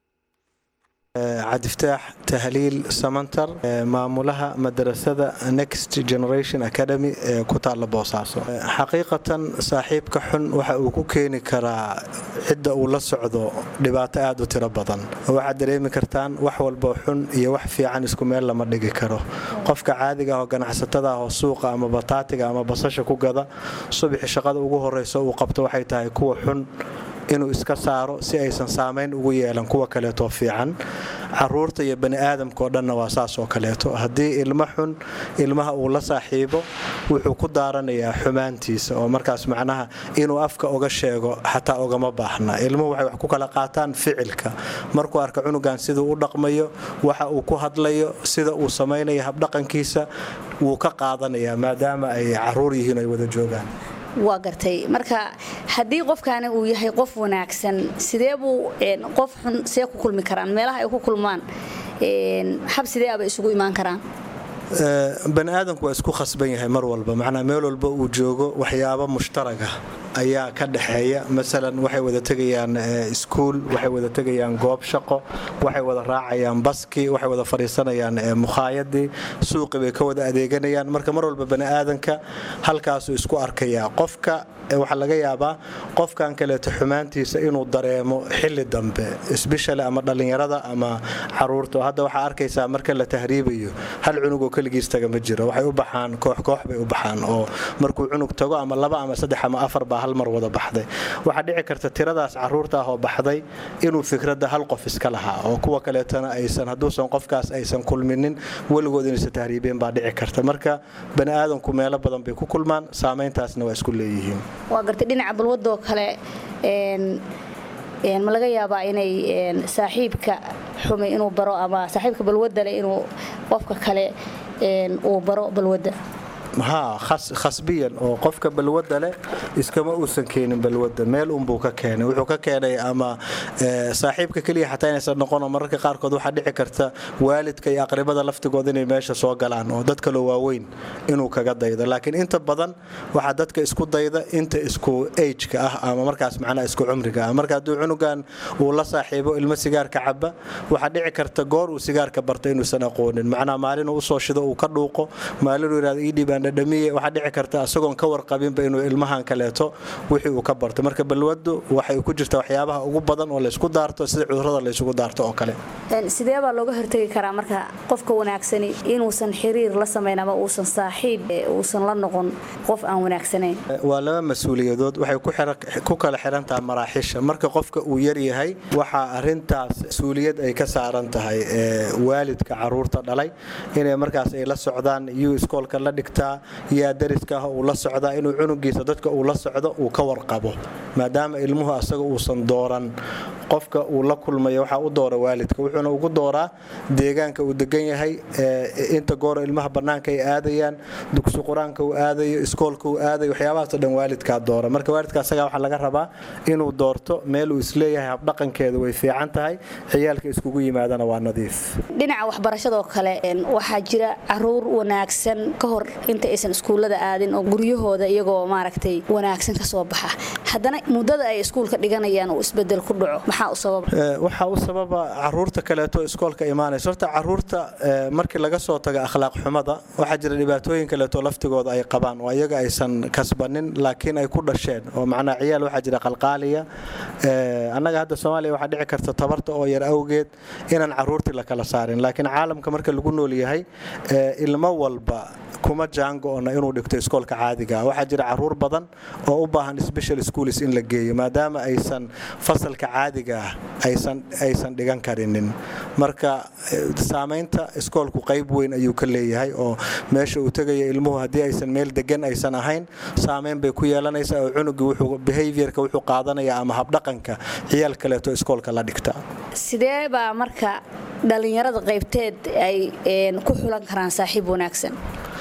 cabdifataax tahliil samantar maamulaha madarasada next generation academy ee ku taalla boosaaso xaqiiqatan saaxiibka xun waxa uu ku keeni karaa cidda uu la socdo dhibaato aad u tiro badan waxaad dareemi kartaan wax walboo xun iyo wax fiican isku meel lama dhigi karo qofka caadiga ah oo ganacsatada ah oo suuqa ama bataatiga ama basasha ku gada subaxi shaqada ugu horeyso uu qabto waxay tahay kuwa xun inuu iska saaro si aysan saamayn ugu yeelan kuwa kaleetoo fiican caruurta iyo bani aadamkaoo dhanna waa saas oo kaleeto haddii ilmo xun ilmaha uu la saaxiibo wuxuu ku daaranayaa xumaantiisa oo markaas macnaha inuu afka oga sheego xataa ogama baahna ilmuhu waxay wax ku kala qaataan ficilka markuu arka cunugan siduu u dhaqmayo waxa uu ku hadlayo sida uu samaynayo habdhaqankiisa wuu ka qaadanayaa maadaama ay caruur yihiin ay wada joogaan waa gartay marka haddii qofkaani uu yahay qof wanaagsan sidee buu qof xun see ku kulmi karaan meelaha ay ku kulmaan hab sidee aba isugu imaan karaan bani aadamku waa isku khasban yahay mar walba macnaa meel walba uu joogo waxyaabo mushtaraga ayaa ka dhexeeya masalan waxay wada tegayaan iskuul waxay wada tegayaan goob shaqo waxay wada raacayaan baski waxay wada fadhiisanayaan mukhaayadii suuqi bay ka wada adeeganayaan marka mar walba bani aadanka halkaasuu isku arkayaa qofka waxaa laga yaabaa qofkan kaleeto xumaantiisa inuu dareemo xili dambe sbeshal ama dhallinyarada ama caruurta hadda waxaa arkaysaa marka la tahriibayo hal cunugoo keligiis taga ma jiro waxay u baxaan kooxkoox bay u baxaan oo markuu cunug tago ama laba ama saddex ama afar baa hal mar wada baxday waxaa dhici karta tiradaas caruurta ah oo baxday inuu fikradda hal qof iska lahaa oo kuwa kaleetona aysan hadduusan qofkaas aysan kulminin weligood inaysan tahriibeen baa dhici karta marka bani aadanku meelo badan bay ku kulmaan saamayntaasna waa isku leeyihiin waa gartay dhinaca balwadoo kale ma laga yaabaa inay saaxiibka xumay inuu baro ama saaxiibka balwadda leh inuu qofka kale uu baro balwadda haa khas- khasbiyan oo qofka balwadda leh iskama uusan keenin balwadda meel unbuu ka keenay wuxuu ka keenay ama eh, saaxiibka keliya xataa inaysan noqon oo mararka qaarkood waxaa dhici karta waalidka iyo aqribada laftigooda inay meesha soo galaan oo dad kaloo waaweyn inuu kaga daydo laakiin inta badan waxaa dadka isku dayda inta isku ageka ah ama markaas macnaha isku cumriga ah marka hadduu cunugan uu la saaxiibo ilmo sigaarka caba waxaa dhici karta goor uu sigaarka barta inuusan aqoonin macnaha maalin uu usoo shido uu ka dhuuqo maalin uu yidhahdo ii dhiibaan dhadhamiye waxaa dhici karta isagoon ka warqabinba inuu ilmahan kaleeto wixii uu ka barto marka balwaddu waxay ku jirta waxyaabaha ugu badan oo laysku daarto sida cudurrada laysugu daarto oo kale Een, sidee baa looga hortegi karaa marka qofka wanaagsani inuusan xiriir la samayn ama uusan saaxiib eh, uusan la noqon qof aan wanaagsanayn waa laba mas-uuliyadood waxay ku xira- ku kala xiran tahay maraaxiisha marka qofka uu yaryahay waxaa arintaas mas-uuliyad ay ka saaran tahay ee, waalidka caruurta dhalay inay markaas ay la socdaan yuu iskoolka la dhigtaa yaa dariska ah uu la socdaa inuu cunugiisa dadka uu la socdo uu ka warqabo maadaama ilmuhu asaga uusan dooran qofka uu la kulmayo waxaa u doora waalidka wuxuuna ugu dooraa deegaanka uu degan yahay ee, inta gooro ilmaha bannaanka ay aadayaan dugsi qur-aanka uu aadayo iskoolka uu aadayo waxyaabahaasoo dhan waalidkaa doora marka waalidka asagaa waxaa laga rabaa inuu doorto meel uu isleeyahay habdhaqankeedu way fiican tahay ciyaalka iskugu yimaadana waa nadiif dhinaca waxbarashadoo kale een, waxaa jira caruur wanaagsan ka hor inta aysan iskuullada aadin oo guryahooda iyagoo maaragtay wanaagsan ka soo baxa haddana muddada ay iskuulka dhiganayaan uu isbedel ku dhaco maxaa u sababa Ee, waxaa u sababa caruurta kaleeto iskoolka imaanaysa horta caruurta ee, markii laga soo tago akhlaaq xumada waxaa jira dhibaatooyin kaleeto laftigooda ay qabaan oo iyaga aysan kasbanin laakiin ay ku dhasheen oo macnaa ciyaal waxaa jira qalqaaliya Ee, annaga hadda soomaaliya waxaa dhici karta tabarta oo yar awgeed inaan caruurtii la kala saarin laakiin caalamka marka lagu nool yahay ee, ilmo walba kuma jaango-ona inuu dhigto iskoolka caadiga ah. waxaa jira caruur badan oo u baahan special schools in la geeyo maadaama aysan fasalka caadiga ah aysan aysan dhigan karinin marka eh, saamaynta iskoolku qayb weyn ayuu ka leeyahay oo meesha uu tegaya ilmuhu haddii aysan meel degan aysan ahayn saamayn bay ku yeelanaysaa oo cunugii wuxuu behaviorka wuxuu qaadanaya ama habdhaqanka ciyaal kaleeto iskoolka la dhigta sidee baa marka dhallinyarada qaybteed ay een, ku xulan karaan saaxiib wanaagsan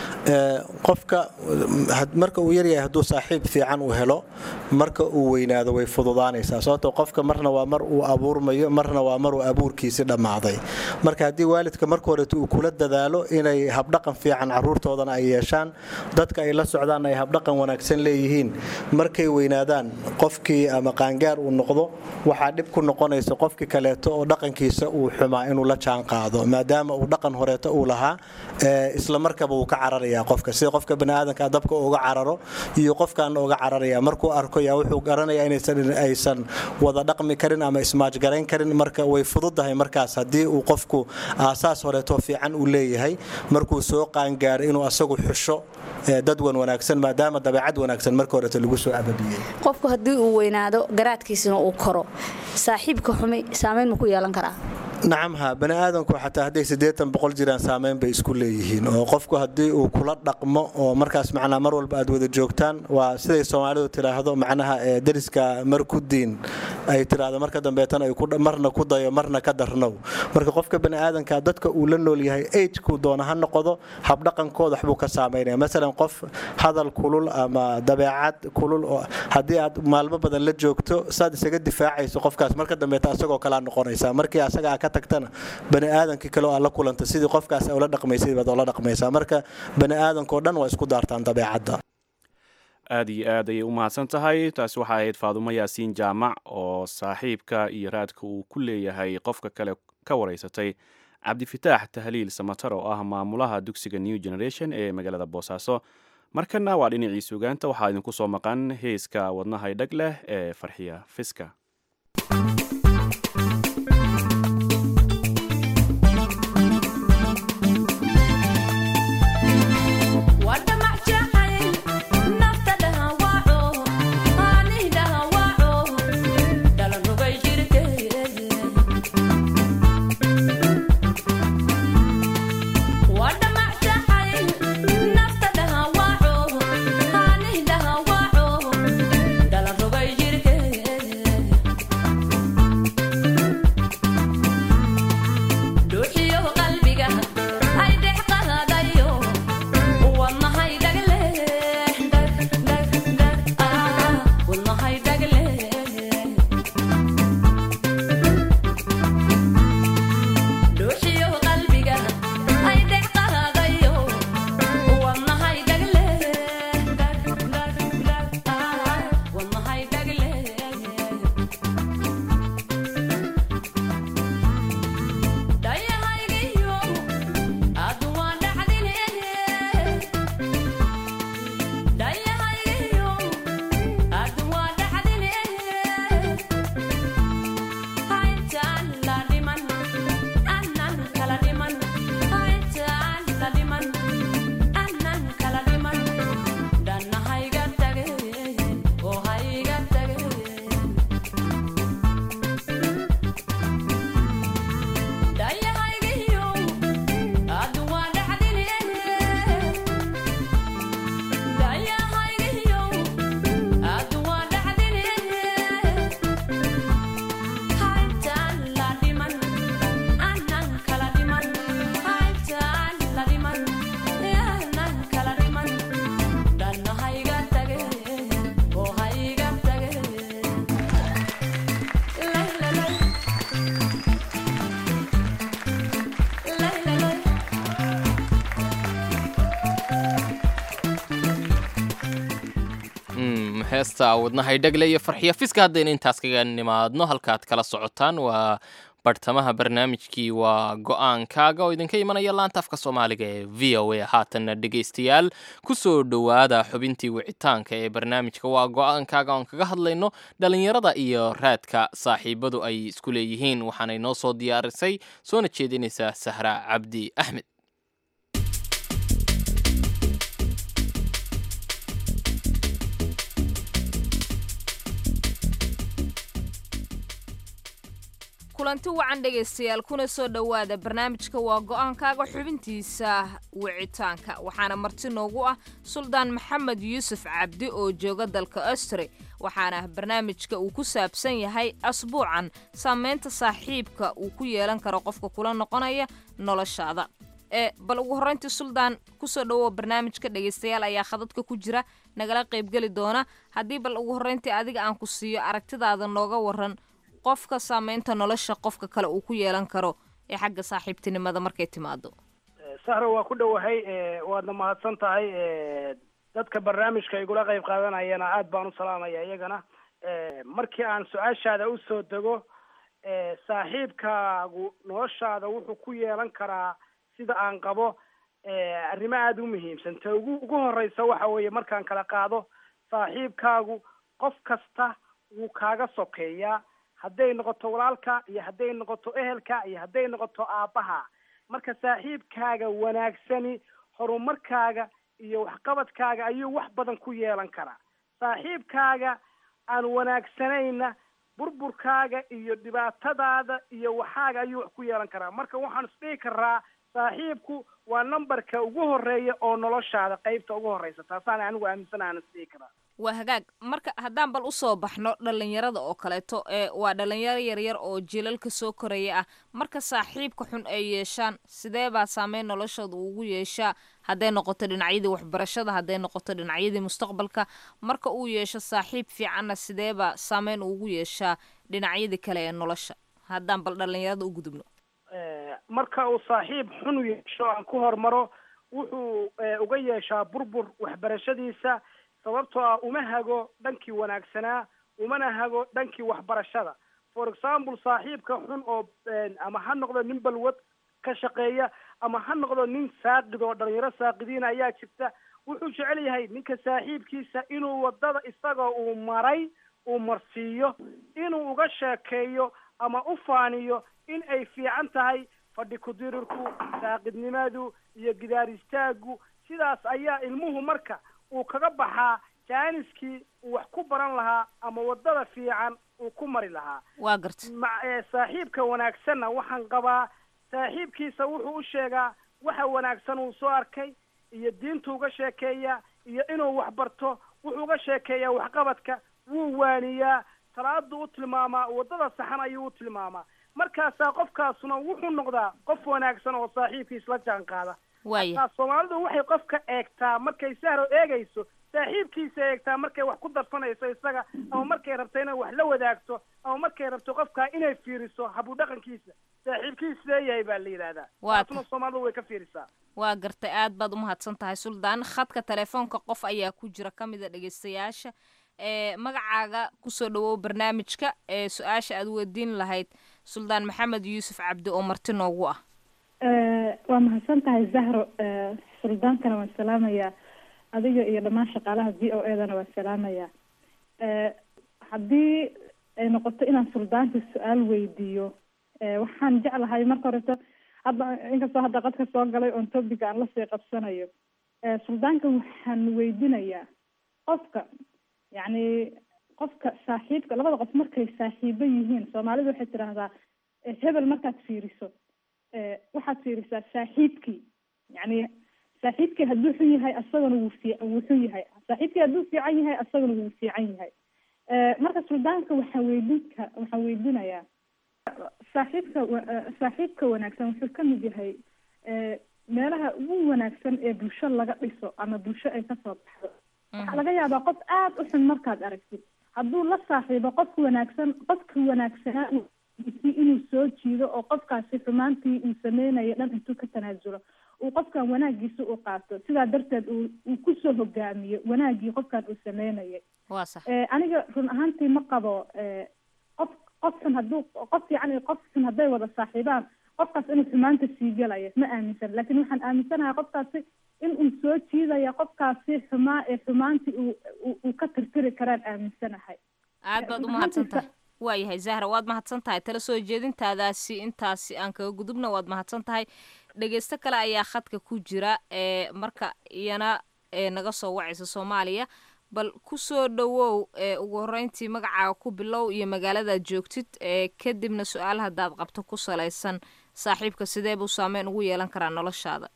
Ee, qofka had- marka uu yaryahay hadduu saaxiib fiican uu helo marka uu weynaado way fududaanaysaa sababtoo qofka marna waa mar uu abuurmayo marna waa mar uu abuurkiisi dhammaaday marka haddii waalidka marka horeeto uu kula dadaalo inay habdhaqan fiican caruurtoodana ay yeeshaan dadka ay la socdaan ay habdhaqan wanaagsan leeyihiin markay weynaadaan qofkii ama qaangaar uu noqdo waxaa dhib ku noqonaysa qofkii kaleeto oo dhaqankiisa uu xumaa inuu la jaan qaado maadaama uu dhaqan horeeto uu lahaa ee, isla markaba uu ka cararaya qofka sida qofka baniaadanka dabka uga cararo iyo qofkaana uga cararaya markuu arko yaa wuxuu garanaya inaysan aysan wada dhaqmi karin ama ismaajgarayn karin marka way fududahay markaas haddii uu qofku aasaas horeeto fiican uu leeyahay markuu soo qaangaaro inuu asagu xusho ee, dad wan wanaagsan maadaama dabeecad wanaagsan marka horeeto lagu soo ababiyey qofku haddii uu weynaado garaadkiisina uu koro saaxiibka xumi saamayn ma ku yeelan karaa nacam ha bani aadamku xataa hadday siddeetan boqol jiraan saamayn bay isku leeyihiin oo qofku haddii uu kula dhaqmo oo markaas macnaa mar walba aad wada joogtaan waa siday soomaalidu tiraahdo macnaha ee deriska mar ku diin ay tiraahdo marka dambeetana ay ku dha- marna ku dayo marna ka darnow marka qofka bani aadamka dadka uu la nool yahay agekuu doona ha noqdo habdhaqankooda waxbuu ka saamaynaya masalan qof hadal kulul ama dabeecad kulul oo haddii aad maalmo badan la joogto saad isaga difaacayso qofkaas marka dambeeta asagoo kalaa noqonaysaa markii asaga aa ka tagtana bani aadamkii kale oo aad la kulanta sidii qofkaas ula dhaqmaysay baad oola dhaqmaysaa marka bani aadamkao dhan waa isku daartaan dabeecadda aad iyo aad ayay u mahadsan tahay taasi waxaa ahayd faadumo yaasiin jaamac oo saaxiibka iyo raadka uu ku leeyahay qofka kale ka wareysatay cabdifitaax tahliil samatar oo ah maamulaha dugsiga new generation ee magaalada boosaaso markana waa dhinacii sugaanta waxaa idinku soo maqan heeska wadnahay dhag leh ee farxiya fiska Dalan rogay jirke heesta wadnahay dhagle iyo farxiyo fiska haddaynu intaas kaga nimaadno halkaad kala socotaan waa bartamaha barnaamijkii waa go-aankaaga oo idinka imanaya laanta afka soomaaliga ee v o a haatanna dhegaystayaal kusoo dhowaada xubintii wicitaanka ee barnaamijka waa go-aankaaga oon kaga hadlayno dhalinyarada iyo raadka saaxiibadu ay isku leeyihiin waxaanay noo soo diyaarisay soona jeedinaysaa sahra cabdi axmed kulanti wacan dhegaystayaal kuna soo dhowaada barnaamijka waa go-aankaaga xubintiisa wicitaanka waxaana marti noogu ah suldaan maxamed yuusuf cabdi oo jooga dalka austri waxaana barnaamijka uu ku saabsan yahay asbuucan saameynta saaxiibka uu ku yeelan karo qofka kula noqonaya noloshaada ee bal ugu horreyntii suldaan kusoo dhowow barnaamijka dhegaystayaal ayaa khadadka ku jira nagala qaybgeli doona haddii bal ugu horreyntii adiga aan ku siiyo aragtidaada nooga waran qofka saameynta nolosha qofka kale uu ku yeelan karo ee xagga saaxiibtinimada markay timaado sahro waa ku dhowahay waadna mahadsan tahay dadka barnaamijka igula qayb qaadanayana aad baan u salaamaya iyagana markii aan su-aashaada usoo dego saaxiibkaagu noloshaada wuxuu ku yeelan karaa sida aan qabo arrimo aada u muhiimsan ta ugu ugu horeysa waxa weeye markaan kala qaado saaxiibkaagu qof kasta wuu kaaga sokeeyaa hadday noqoto walaalka iyo hadday noqoto ehelka iyo hadday noqoto aabbaha marka saaxiibkaaga wanaagsani horumarkaaga iyo waxqabadkaaga ayuu wax badan ku yeelan karaa saaxiibkaaga aan wanaagsanayna burburkaaga iyo dhibaatadaada iyo waxaaga ayuu wax ku yeelan karaa marka waxaan isdhihi karaa saaxiibku waa numberka ugu horeeya oo noloshaada qeybta ugu horeysa taasaan anigu aaminsanaana isdhihi karaa waa hagaag marka haddaan bal usoo baxno dhalinyarada oo kaleeto ee waa dhalinyaro yaryar oo jilalka soo koraya ah marka saaxiibka xun ay yeeshaan sidee baa saameyn noloshooda ugu yeeshaa hadday noqoto dhinacyadii waxbarashada hadday noqoto dhinacyadii mustaqbalka marka uu yeesho saaxiib fiicanna sidee baa saameyn ugu yeeshaa dhinacyadii kale ee nolosha haddaan bal dhalinyarada u gudubno marka uu saaxiib xun yeesho aan ku hormaro wuxuu uga yeeshaa burbur waxbarashadiisa sababtoo ah uma hago dhankii wanaagsanaa umana hago dhankii waxbarashada for example saaxiibka xun oo ama ha noqdo nin balwad ka shaqeeya ama ha noqdo nin saaqid oo dhalinyaro saaqidiina ayaa jirta wuxuu jecel yahay ninka saaxiibkiisa inuu wadada isagoo uu maray uu marsiiyo inuu uga sheekeeyo ama u faaniyo in ay fiican tahay fadhi kudirirku saaqidnimadu iyo gidaar istaagu sidaas ayaa ilmuhu marka uu kaga baxaa jaaniskii uu wax ku baran lahaa ama wadada fiican uu ku mari lahaa waa garta saaxiibka wanaagsanna waxaan qabaa saaxiibkiisa wuxuu u sheegaa waxa wanaagsan uu soo arkay iyo diintu uga sheekeeya iyo inuu wax barto wuxuu uga sheekeeyaa waxqabadka wuu waaniyaa salaadu u tilmaamaa wadada saxan ayuu u tilmaamaa markaasaa qofkaasuna wuxuu noqdaa qof wanaagsan oo saaxiibkiis la jaan qaada waaya soomaalidu waxay qofka eegtaa markay sahro eegayso saaxiibkiisa eegtaa markay wax ku darsanayso isaga ama markay rabto inay wax la wadaagto ama markay rabto qofkaa inay fiiriso habu dhaqankiisa saaxiibkiis leeyahay baa la yidhahdaa Waa taasuna soomaalidu way ka fiirisaa waa gartay aad baad umahadsan tahay suldaan khadka telefoonka qof ayaa ku jira ka mida dhegaystayaasha ee magacaaga kusoo dhawow barnaamijka ee su-aasha aad weydiin lahayd suldaan maxamed yuusuf cabdi oo marti noogu ah waa mahadsan tahay zahro suldaankana waan salaamayaa adiga iyo dhammaan shaqaalaha v o edana waan salaamayaa haddii ay noqoto inaan suldaanka su-aal weydiiyo waxaan jeclahay marka horeto hadda inkastoo hadda qadka soo galay oon topica aan lasii qabsanayo suldaanka waxaan weydinayaa qofka yacni qofka saaxiibka labada qof markay saaxiibo yihiin soomaalidu waxay tidhaahdaa hebel markaad fiiriso waxaad fiirisaa saaxiibkii yacni saaxiibkii hadduu xun yahay asagana wuu fiic wuu xun yahay saaxiibkii hadduu fiican yahay asagana wuu fiican yahay marka suldaanka waxaan weydinka waxaan weydinayaa saaxiibka saaxiibka wanaagsan wuxuu ka mid yahay meelaha ugu wanaagsan ee bulsho laga dhiso ama bulsho ay kasoo baxdo waxaa laga yaabaa qof aada u xun markaad aragtid hadduu la saaxiibo qofka wanaagsan qofka wanaagsanaa si inuu soo jiido oo qofkaasi xumaantii uu sameynayo dhan intuu ka tanaasulo uu qofkan wanaagiisa u qaato sidaa darteed uu uu kusoo hogaamiyo wanaagii qofkan uu sameynayay waa sax aniga run ahaantii ma qabo qof qof xun hadduu qof fiican iyo qof xun hadday wada saaxiibaan qofkaas inuu xumaanta sii gelayo ma aaminsan laakiin waxaan aaminsanahay qofkaasi in uu soo jiidaya qofkaasi xumaa ee xumaantii uu uu ka tirtiri karaan aaminsanahay aad baad u mahadsan tahay waayahay zahra waad mahadsan tahay tala soo jeedintaadaasi intaasi aan kaga gudubna waad mahadsan tahay dhegeysto kale ayaa khadka ku jira ee marka iyana ee naga soo wacaysa soomaaliya bal kusoo dhawow ee ugu horeyntii magacaaga ku bilow iyo magaaladaad joogtid ee kadibna su-aal haddaad qabto ku salaysan saaxiibka sidee buu saameyn ugu yeelan karaa noloshaada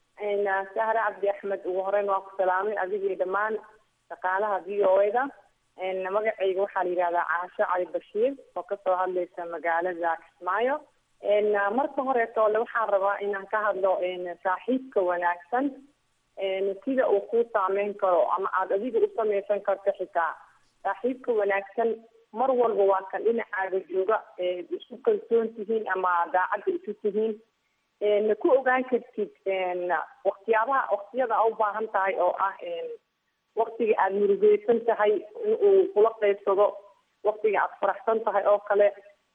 sahre cabdi axmed ugu horeyn waa ku salaamay adigii dhammaan shaqaalaha v o a da magacayga waxaa la yidhahdaa caasho cali bashiir oo kasoo hadlaysa magaalada kismaayo marka horeetole waxaan rabaa inaan ka hadlo saaxiibka wanaagsan sida uu kuu saameyn karo ama aada adiga u samaysan karto xitaa saaxiibka wanaagsan mar walba waa kan dhinacaaga jooga isku kalsoon tihiin ama daacadda isu tihiin ku ogaan kartid waktiyaabaha waktiyada a u baahan tahay oo ah waktiga aada murugeysan tahay in uu kula qeybsado waktiga aada faraxsan tahay oo kale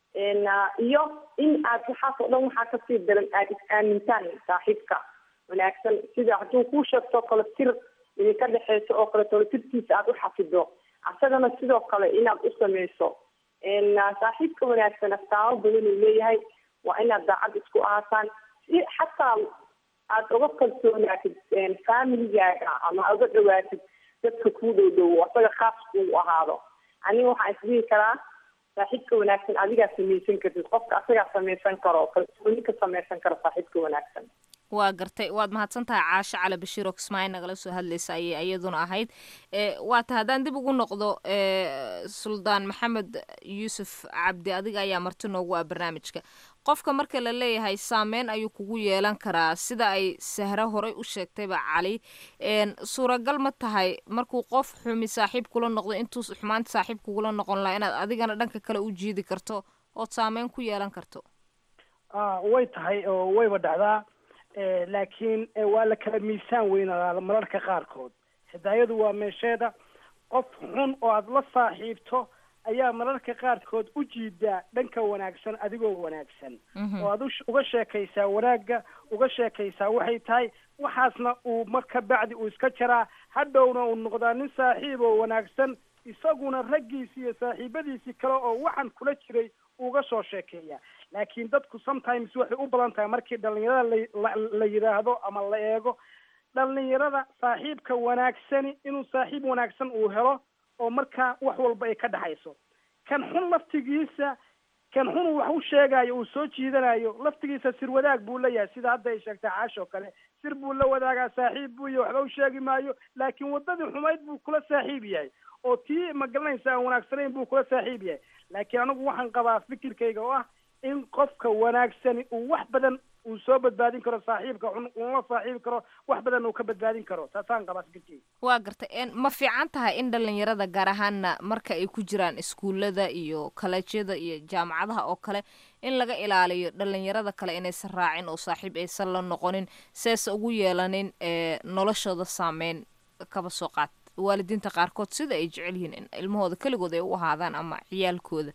iyo in aad waxaas oo dhan waxaa kasii daran aada is-aamintaan saaxiibka wanaagsan sida hadduu kuu sheegto kale tir idinka dhexeyso oo kale tolo tirtiisa aada u xafido asagana sidoo kale inaad u sameyso saaxiibka wanaagsan astaamo badan uu leeyahay waa inaad daacad isku ahaataan si xataa aada uga kalsoonaatid familigaaga ama uga dhawaatid dadka kuu dhow dhowo asaga khaas kuu ahaado aniga waxaan isdhihi karaa saaxiibka wanaagsan adigaa samaysan kartid qofka asagaa samaysan karo kalsooni ka samaysan karo saaxiibka wanaagsan waa gartay waad mahadsan tahay caasho cali bashiir oo kismaayo nagala soo hadlaysa ayay iyaduna ahayd waa ta haddaan dib ugu noqdo suldaan maxamed yuusuf cabdi adiga ayaa marti noogu ah barnaamijka qofka marka la leeyahay saameyn ayuu kugu yeelan karaa sida ay sahro horey u sheegtayba cali suuragal ma tahay markuu qof xumi saaxiib kula noqdo intuu xumaanta saaxiib kugula noqon lahaa inaad adigana dhanka kale u jiidi karto ood saameyn ku yeelan karto way tahay oo wayba dhacdaa laakiin waa la kala miisaan weynadaa mararka qaarkood hidaayadu waa meesheeda qof xun oo aada la saaxiibto ayaa mararka qaarkood u jiidaa dhanka wanaagsan adigoo wanaagsan oo aad uga sheekaysaa wanaagga uga sheekaysaa waxay tahay waxaasna uu marka bacdi uu iska jaraa hadhowna uu noqdaa nin saaxiib oo wanaagsan isaguna raggiisi iyo saaxiibadiisii kale oo waxaan kula jiray uga soo sheekeeya laakiin dadku sometimes waxay u badan tahay markii dhalinyarada la la yidhaahdo ama la eego dhalinyarada saaxiibka wanaagsani inuu saaxiib wanaagsan uu helo oo markaa wax walba ay ka dhexayso kan xun laftigiisa kan xun wax u sheegayo uu soo jiidanayo laftigiisa sir wadaag buu leeyahay sida hadda ay sheegtay caash oo kale sir buu la wadaagaa saaxiib buu iyo waxba u sheegi maayo laakiin waddadii xumayd buu kula saaxiib yahay oo tii ma garanaysa aan wanaagsanayn buu kula saaxiib yahay laakiin anigu waxaan qabaa fikirkayga oo ah in qofka wanaagsani uu wax badan uu soo badbaadin karo saaxiibka xun uula saaxiibi karo wax badan uu ka badbaadin karo taasaan qabaa fikirkayga waa gartay ma fiican tahay in dhalinyarada gaar ahaana marka ay ku jiraan iskuullada iyo kaleejyada iyo jaamacadaha oo kale in laga ilaaliyo dhalinyarada kale inaysan raacin oo saaxiib aysan la noqonin seesa ugu yeelanin noloshooda saameyn kaba soo qaat waalidiinta qaarkood sida ay jecel yihiin in ilmahooda keligood ay u ahaadaan ama ciyaalkooda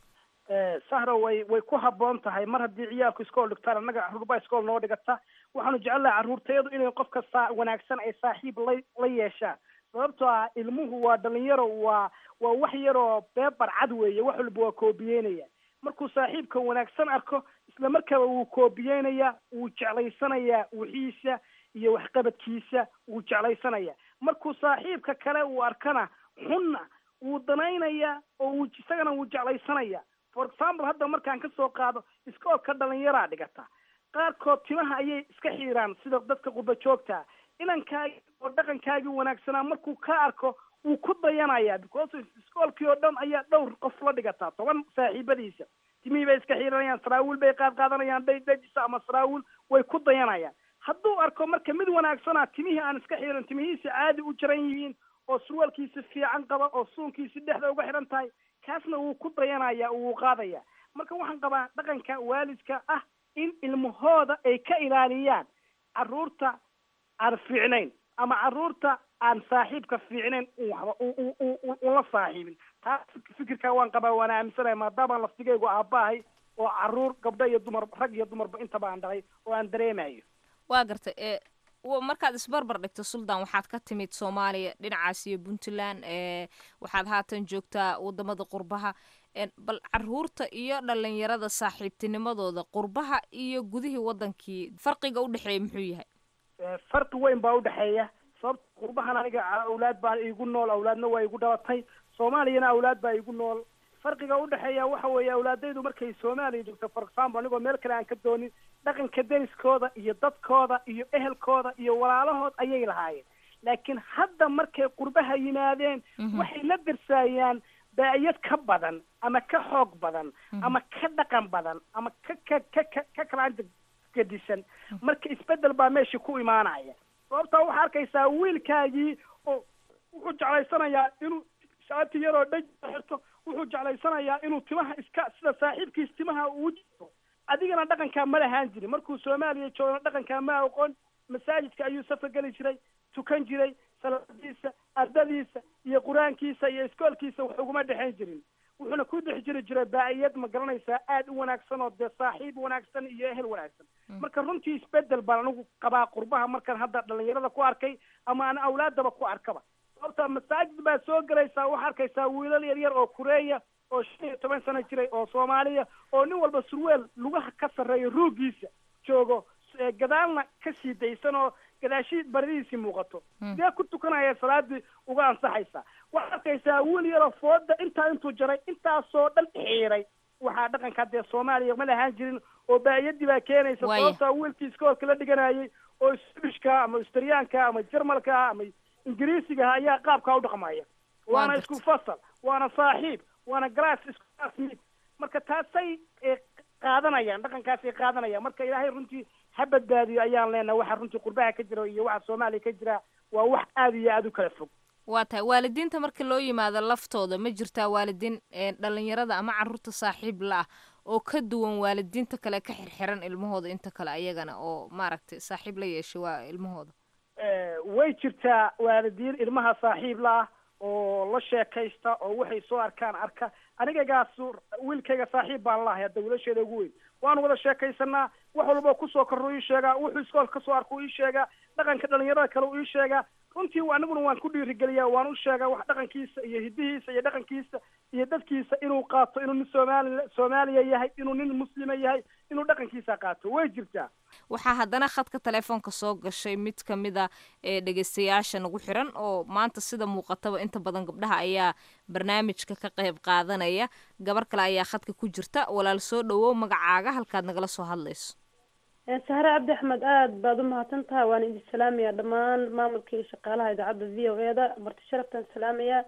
sahro way way ku habboon tahay mar haddii ciyaalku iskool dhigtaan annaga carruurbaa iskool noo dhigata waxaanu jecelnaha carruurtayadu inay qofka saa wanaagsan ay saaxiib la la yeeshaan sababtoo ah ilmuhu waa dhalinyaro waa waa wax yaroo beebar cad weeye wax walba waa koobiyeynaya markuu saaxiibka wanaagsan arko isla markaaba wuu koobiyeynaya wuu jeclaysanayaa wixiisa iyo waxqabadkiisa wuu jeclaysanaya markuu saaxiibka kale uu arkana xunna wuu danaynaya oo wuu isagana wuu jeclaysanaya for example hadda markaan kasoo qaado iskoolka dhalinyaraa dhigata qaarkood timaha ayay iska xiiraan sida dadka qurba joogta inankaagi oo dhaqankaagii wanaagsanaa markuu ka arko wuu ku dayanaya because iskoolkii oo dhan ayaa dhowr qof la dhigataa toban saaxiibadiisa timihii bay iska xiiranayaan saraawiil bay qaad qaadanayaan dhay dhajisa ama saraawiil way ku dayanayaan hadduu arko marka mid wanaagsana timihii aan iska xiiran timihiisa caadi u jaran yihiin oo surwaalkiisi fiican qaba oo suunkiisi dhexda uga xidhan tahay kaasna wuu ku dayanaya wuu qaadaya marka waxaan qabaa dhaqanka waalidka ah in ilmahooda ay ka ilaaliyaan caruurta aan fiicnayn ama caruurta aan saaxiibka fiicnayn un waxba ula saaxiibin taas fikirkaa waan qabaa waana aaminsanahay maadaamaan laftigaygu aabbahay oo caruur gabdho iyo dumar rag iyo dumarba intaba aan dhalay oo aan dareemayo waa gartay ee markaad isbarbar dhigto suldan waxaad ka timid soomaaliya dhinacaas iyo puntland ee waxaad haatan joogtaa wadamada qurbaha bal caruurta iyo dhalinyarada saaxiibtinimadooda qurbaha iyo gudihii wadankii farqiga udhexeeya muxuu yahay farqi weyn baa udhexeeya sababta qurbahan aniga awlaad baa igu nool awlaadna waa igu dhalatay soomaaliyana awlaad baa igu nool farqiga udhexeeya waxa weeye awlaadaydu markay soomaaliya joogto for example anigoo meel kale aan ka doonin dhaqanka deriskooda iyo dadkooda iyo ehelkooda iyo walaalahood ayay lahaayeen laakiin hadda markay qurbaha yimaadeen waxay la darsaayaan daa'iyad ka badan ama ka xoog badan ama ka dhaqan badan ama ka ka ka ka ka kalaanta gadisan marka isbedel baa meesha ku imaanaya sababtaa waxaa arkaysaa wiilkaagii oo wuxuu jeclaysanayaa inuu shaati yaroo dhaj xirto wuxuu jeclaysanayaa inuu timaha iska sida saaxiibkiis timaha uu jiro adigana dhaqankaa ma lahaan jirin markuu soomaaliya joogana dhaqankaa ma aqoon masaajidka ayuu safka geli jiray tukan jiray salaadiisa ardadiisa iyo qur-aankiisa iyo iskoolkiisa wax uguma dhexayn jirin wuxuuna ku dhex jiri jiray baa'iyad ma garanaysaa aada u wanaagsan oo dee saaxiib wanaagsan iyo ehel wanaagsan marka runtii isbedel baan anigu qabaa qurbaha markaan hadda dhalinyarada ku arkay ama aan awlaadaba ku arkaba sababta masaajid baa soo gelaysaa waxaa arkaysaa wiilal yar yar oo kureeya oo shan iyo toban sano jiray oo soomaaliya oo nin walba surweel lugaha ka sarreeya ruugiisa joogo gadaalna ka sii daysan oo gadaashii baridiisii muuqato sidee ku tukanaya salaadii uga ansaxaysa waxaad arkaysaa wiil yaroo fooda intaa intuu jaray intaasoo dhan xiiray waxaa dhaqanka dee soomaaliya ma lahaan jirin oo baa'iyadii baa keenaysa sababtaa wiilkii iskoolka la dhiganayay oo swishka ama australiyaanka ama jermalka ama ingiriisiga ayaa qaabkaa u dhaqmaya waana isku fasal waana saaxiib waana glass isku classmate marka taasay qaadanayaan dhaqankaasay qaadanayaan marka ilaahay runtii ha badbaadiyo ayaan leenahay waxa runtii qurbaha ka jira iyo waxa soomaaliya ka jira waa wax aada iyo aada u kala fog waa tahay waalidiinta marka loo yimaado laftooda ma jirtaa waalidiin dhalinyarada ama caruurta saaxiib la ah oo ka duwan waalidiinta kale ka xirxiran ilmahooda inta kale ayagana oo maaragtay saaxiib la yeeshay waa ilmahooda way jirtaa waalidiin ilmaha saaxiib la ah oo la sheekaysta oo waxay soo arkaan arka anigagaas wiilkayga saaxiib baan lahay hadda wiilasheeda ugu weyn waanu wada sheekaysanaa wax walba kusoo korro ii sheegaa wuxuu iskoolka kasoo arka u ii sheegaa dhaqanka dhalinyarada kale u ii sheegaa runtii aniguna waan ku dhiirigeliyaa waan u sheegaa wax dhaqankiisa iyo hidihiisa iyo dhaqankiisa iyo dadkiisa inuu qaato inuu nin soomaali soomaaliya yahay inuu nin muslima yahay inuu dhaqankiisa qaato way jirtaa waxaa haddana khadka telefoonka soo gashay mid ka mid a ee dhegeystayaasha nagu xiran oo maanta sida muuqataba inta badan gabdhaha ayaa barnaamijka ka qayb qaadanaya gabar kale ayaa khadka ku jirta walaal soo dhawow magacaaga halkaad nagala soo hadlayso sahre cabdi axmed aada baad u mahadsan tahay waan idin salaamaya dhammaan maamulka iyo shaqaalaha idaacadda v o e da marti sharaftaan salaamaya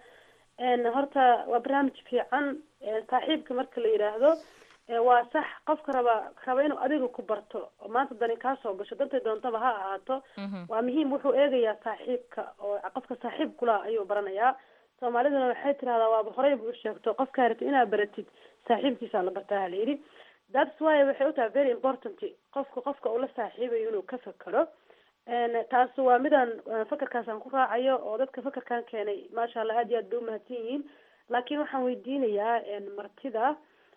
horta waa barnaamij fiican saaxiibka marka la yidhaahdo waa sax qofka raba raba inuu adiga ku barto oo maanta dani kaasoo gasho dantay doontaba ha ahaato waa muhiim wuxuu eegayaa saaxiibka oo qofka saaxiib kula ayuu baranayaa soomaaliduna waxay tirahdaa waaba horeyba u sheegto qofkaa rabtid inaad baratid saaxiibkiisaa la bartaa hala yidhi that's why waxay u tahay very important qofka qofka ula saaxiibayo inuu ka fekero taas waa midaan fakarkaasaan ku raacayo oo dadka fakarkan keenay maasha allah aad iyo aad bay umahadsan yihiin laakiin waxaan weydiinayaa martida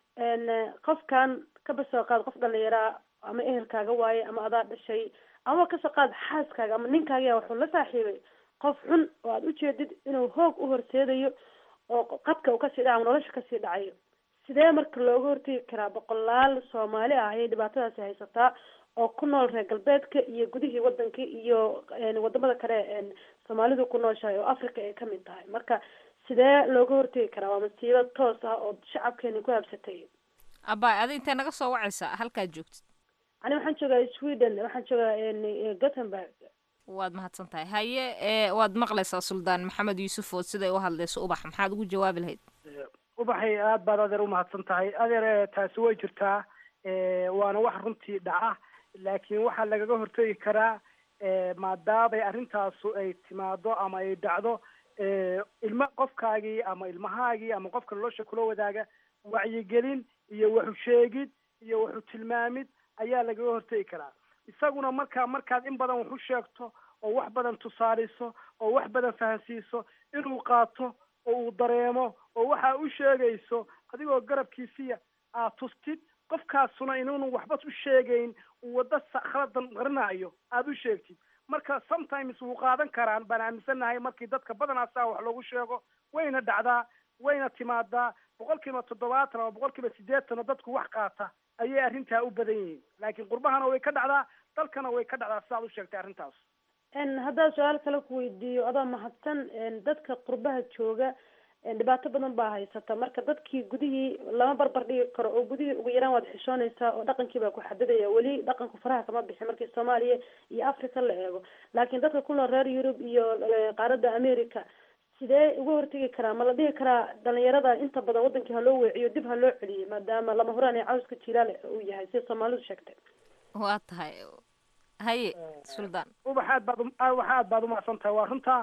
qofkan kaba soo qaad qof dhalinyaraa ama ehelkaaga waaye ama adaa dhashay ama kasoo qaad xaaskaaga ama ninkaaga wuxuu la saaxiibay qof xun oo aada ujeedid inuu hoog u horseedayo oo qadka uu kasii dhaca ama nolosha kasii dhacayo sidee marka looga hortegi karaa boqolaal soomaali ah ayay dhibaatadaasi haysataa oo ku nool reer galbeedka iyo gudihii wadanka iyo wadamada kale soomaalidu ku nooshahay oo africa ay kamid tahay marka sidee looga hortegi karaa waa masiibo toos ah oo shacabkeeni ku habsatay abay adi intee naga soo wacaysaa halkaad joogtid ani waxaan joogaa sweden waxaan joogaa gothenburg waad mahadsan tahay haye waad maqlaysaa suldaan maxamed yuusuf oo siday u hadlayso ubax maxaad ugu jawaabi lahayd ubaxay aada baad adeer umahadsan tahay adeer taasi way jirtaa waana wax runtii dhaca laakiin waxaa lagaga hortegi karaa maadaamay arrintaasu ay timaado ama ay dhacdo ilma qofkaagii ama ilmahaagii ama qofka nolosha kula wadaaga wacyigelin iyo waxu sheegid iyo waxu tilmaamid ayaa lagaga hortegi karaa isaguna markaa markaad in badan wax u sheegto oo wax badan tusaaliso oo wax badan fahansiiso inuu qaato oo uu dareemo oo waxa u sheegayso adigoo garabkiisiya aad tustid qofkaasuna inuunu waxba u sheegayn uu waddo khaladan qarinayo aada u sheegtid marka sometimes wuu qaadan karaan baan aaminsanahay markii dadka badanaa saa wax loogu sheego wayna dhacdaa wayna timaadaa boqol kiiba toddobaatan ama boqol kiiba siddeetan oo dadku wax qaata ayay arrintaa u badan yihiin laakiin qurbahana way ka dhacdaa dalkana way ka dhacdaa sidaad u sheegtay arrintaas haddaan su-aal kale ku weydiiyo adoo mahadsan dadka qurbaha jooga dhibaato badan baa haysata marka dadkii gudihii lama barbar dhigi karo oo gudihii ugu yaraan waad xishoonaysaa oo dhaqankii baa ku xadidaya weli dhaqanku faraha kama bixin markii soomaaliya iyo africa la eego laakiin dadka ku nool reer yurub iyo qaaradda america sidee uga hortegi karaa ma la dhihi karaa dhalinyarada inta badan wadankii ha loo weeciyo dib ha loo celiyay maadaama lama huraan ee cawska jilaale uu yahay sida soomaalidu sheegtay waa tahay haye suldaan ubax aad baad wax aad baad umahadsan tahay waa runtaa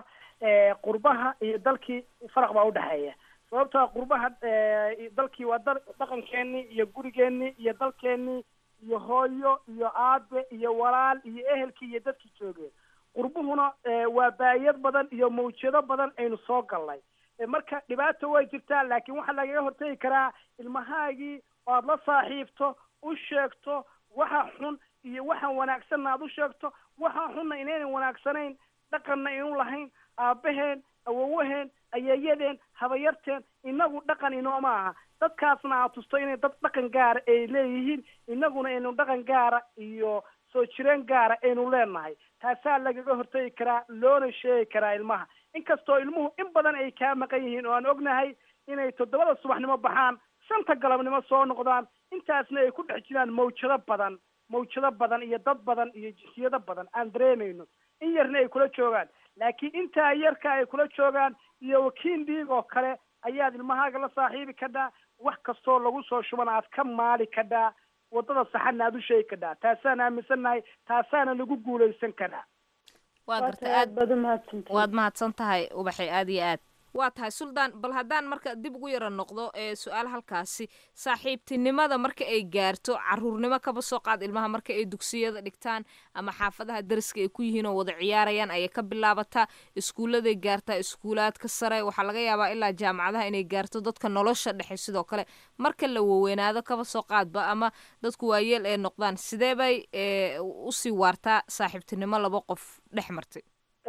qurbaha iyo dalkii faraq baa udhexeeya sababtaa qurbaha dalkii waa dal dhaqankeenii iyo gurigeenii iyo dalkeenii iyo hooyo iyo aabe iyo walaal iyo ehelkii iyo dadkii joogeen qurbuhuna waa baayad badan iyo mawjado badan aynu soo galnay marka dhibaata way jirtaa laakiin waxaa lagaga hortegi karaa ilmahaagii oo aad la saaxiibto u sheegto waxa xun iyo waxaan wanaagsanna aad u sheegto waxa xunna inaynan wanaagsanayn dhaqanna inu lahayn aabaheen awowaheen ayeeyadeen habayarteen inagu dhaqan inooma aha dadkaasna aad tusto inay dad dhaqan gaara ay leeyihiin inaguna aynu dhaqan gaara iyo soo jireen gaara aynu leenahay taasaa lagaga hortegi karaa loona sheegi karaa ilmaha inkastoo ilmuhu in badan ay kaa maqan yihiin oo aan ognahay inay toddobada subaxnimo baxaan shanta galabnimo soo noqdaan intaasna ay ku dhex jiraan mawjado badan mawjado badan iyo dad badan iyo jinsiyado badan aan dareemayno in yarna ay kula joogaan laakiin intaa yarka ay kula joogaan iyo wakiin dhiig oo kale ayaad ilmahaaga la saaxiibi kadhaa wax kastoo lagu soo shubana aad ka maali kadhaa waddada saxana aad u sheegi kadhaa taasaan aaminsannahay taasaana lagu guulaysan karaa waa garta aad baad umahadsantahay waad mahadsan tahay ubaxay aad iyo aad waa tahay suldaan bal haddaan marka dib ugu yara noqdo ee su-aal halkaasi saaxiibtinimada marka ay gaarto caruurnimo kaba soo qaad ilmaha marka ay dugsiyada dhigtaan ama xaafadaha dariska ay ku yihiin oo wada ciyaarayaan ayay ka bilaabataa iskuulladay gaartaa iskuulaadka sare waxaa laga yaabaa ilaa jaamacadaha inay gaarto dadka nolosha dhexe sidoo kale marka la waweynaado kaba soo qaadba ama dadku waayeel ay noqdaan sidee bay usii waartaa saaxiibtinimo laba qof dhex martay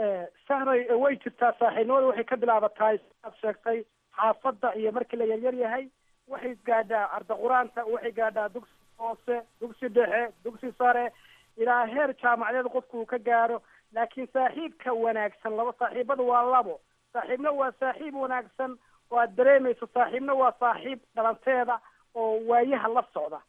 sahray way jirtaa saaxiibnimada waxay ka bilaabataa aad sheegtay xaafadda iyo markii la yaryar yahay waxay gaadhaa arda qur-aanta waxay gaadhaa dugsi hoose dugsi dhexe dugsi sare ilaa heer jaamacadeed qofku uu ka gaaro laakiin saaxiibka wanaagsan laba saaxiibada waa labo saaxiibna waa saaxiib wanaagsan oo aad dareemayso saaxiibna waa saaxiib dhalanteeda oo waayaha la socda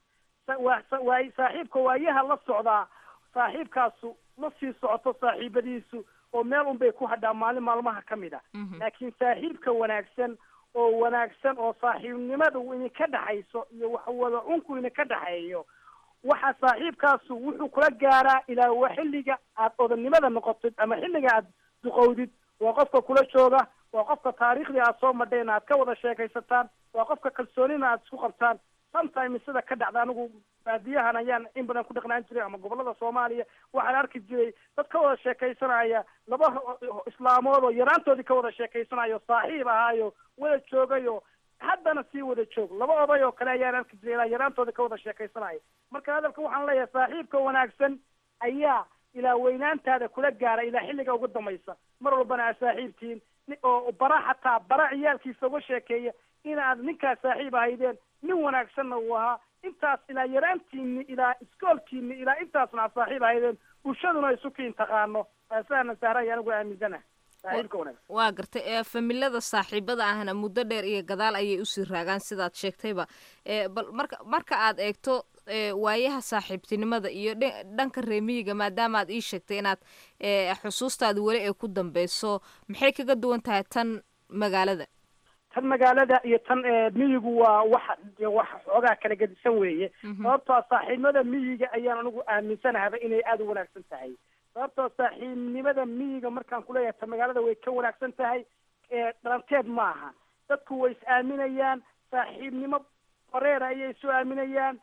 waa saaxiibka waayaha la socdaa saaxiibkaasu ma sii socoto saaxiibadiisu oo meel un bay ku hadhaa maalin maalmaha ka mid a laakiin saaxiibka wanaagsan oo wanaagsan oo saaxiibnimada idinka dhexayso iyo waxwada cunku idinka dhexeeyo waxa saaxiibkaasu wuxuu kula gaaraa ilaa waa xilliga aad odannimada noqotid ama xilliga aad duqowdid waa qofka kula jooga waa qofka taariikhdii aad soo madheen aad ka wada sheekaysataan waa qofka kalsoonina aad isku qabtaan sometimes sida ka dhacda anigu baadiyahan ayaan in badan ku dhaqnaan jiray ama gobolada soomaaliya waxaan arki jiray dad ka wada sheekaysanaya laba islaamood oo yaraantoodii ka wada sheekaysanayo saaxiib ahaayo wada joogayo haddana sii wada joog laba oday oo kale ayaan arki jiray ilaa yaraantoodii ka wada sheekaysanaya marka hadalka waxaan leeyahay saaxiibka wanaagsan ayaa ilaa weynaantaada kula gaara ilaa xilliga ugu dambaysa mar walbana aad saaxiibtihiin oo bara xataa bara ciyaalkiisa uga sheekeeya inaad ninkaas saaxiib ahaydeen nin wanaagsanna uu ahaa intaas ilaa yaraantiini ilaa iskoolkiini ilaa intaasna aad saaxiib ahaydeen bulshaduna isu kiin taqaano saana sahray anigu aaminsanaha saaxiibka wanaagsan waa gartay ee familada saaxiibada ahna muddo dheer iyo gadaal ayay usii raagaan sidaad sheegtayba bal marka marka aad eegto waayaha saaxiibtinimada iyo dhanka reemiyiga maadaama aad ii sheegtay inaad xusuustaada weli ay ku dambeyso maxay kaga duwan tahay tan magaalada tan magaalada iyo tan miyigu waa wax wax xoogaa kala gedisan weeye sababtoo saaxiibnimada miyiga ayaan anigu aaminsanahaba inay aada u wanaagsan tahay sababtoo saaxiibnimada miyiga markaan kuleeyahay tan magaalada way ka wanaagsan tahay dhalanteed maaha dadku way is aaminayaan saaxiibnimo bareera ayay isu aaminayaan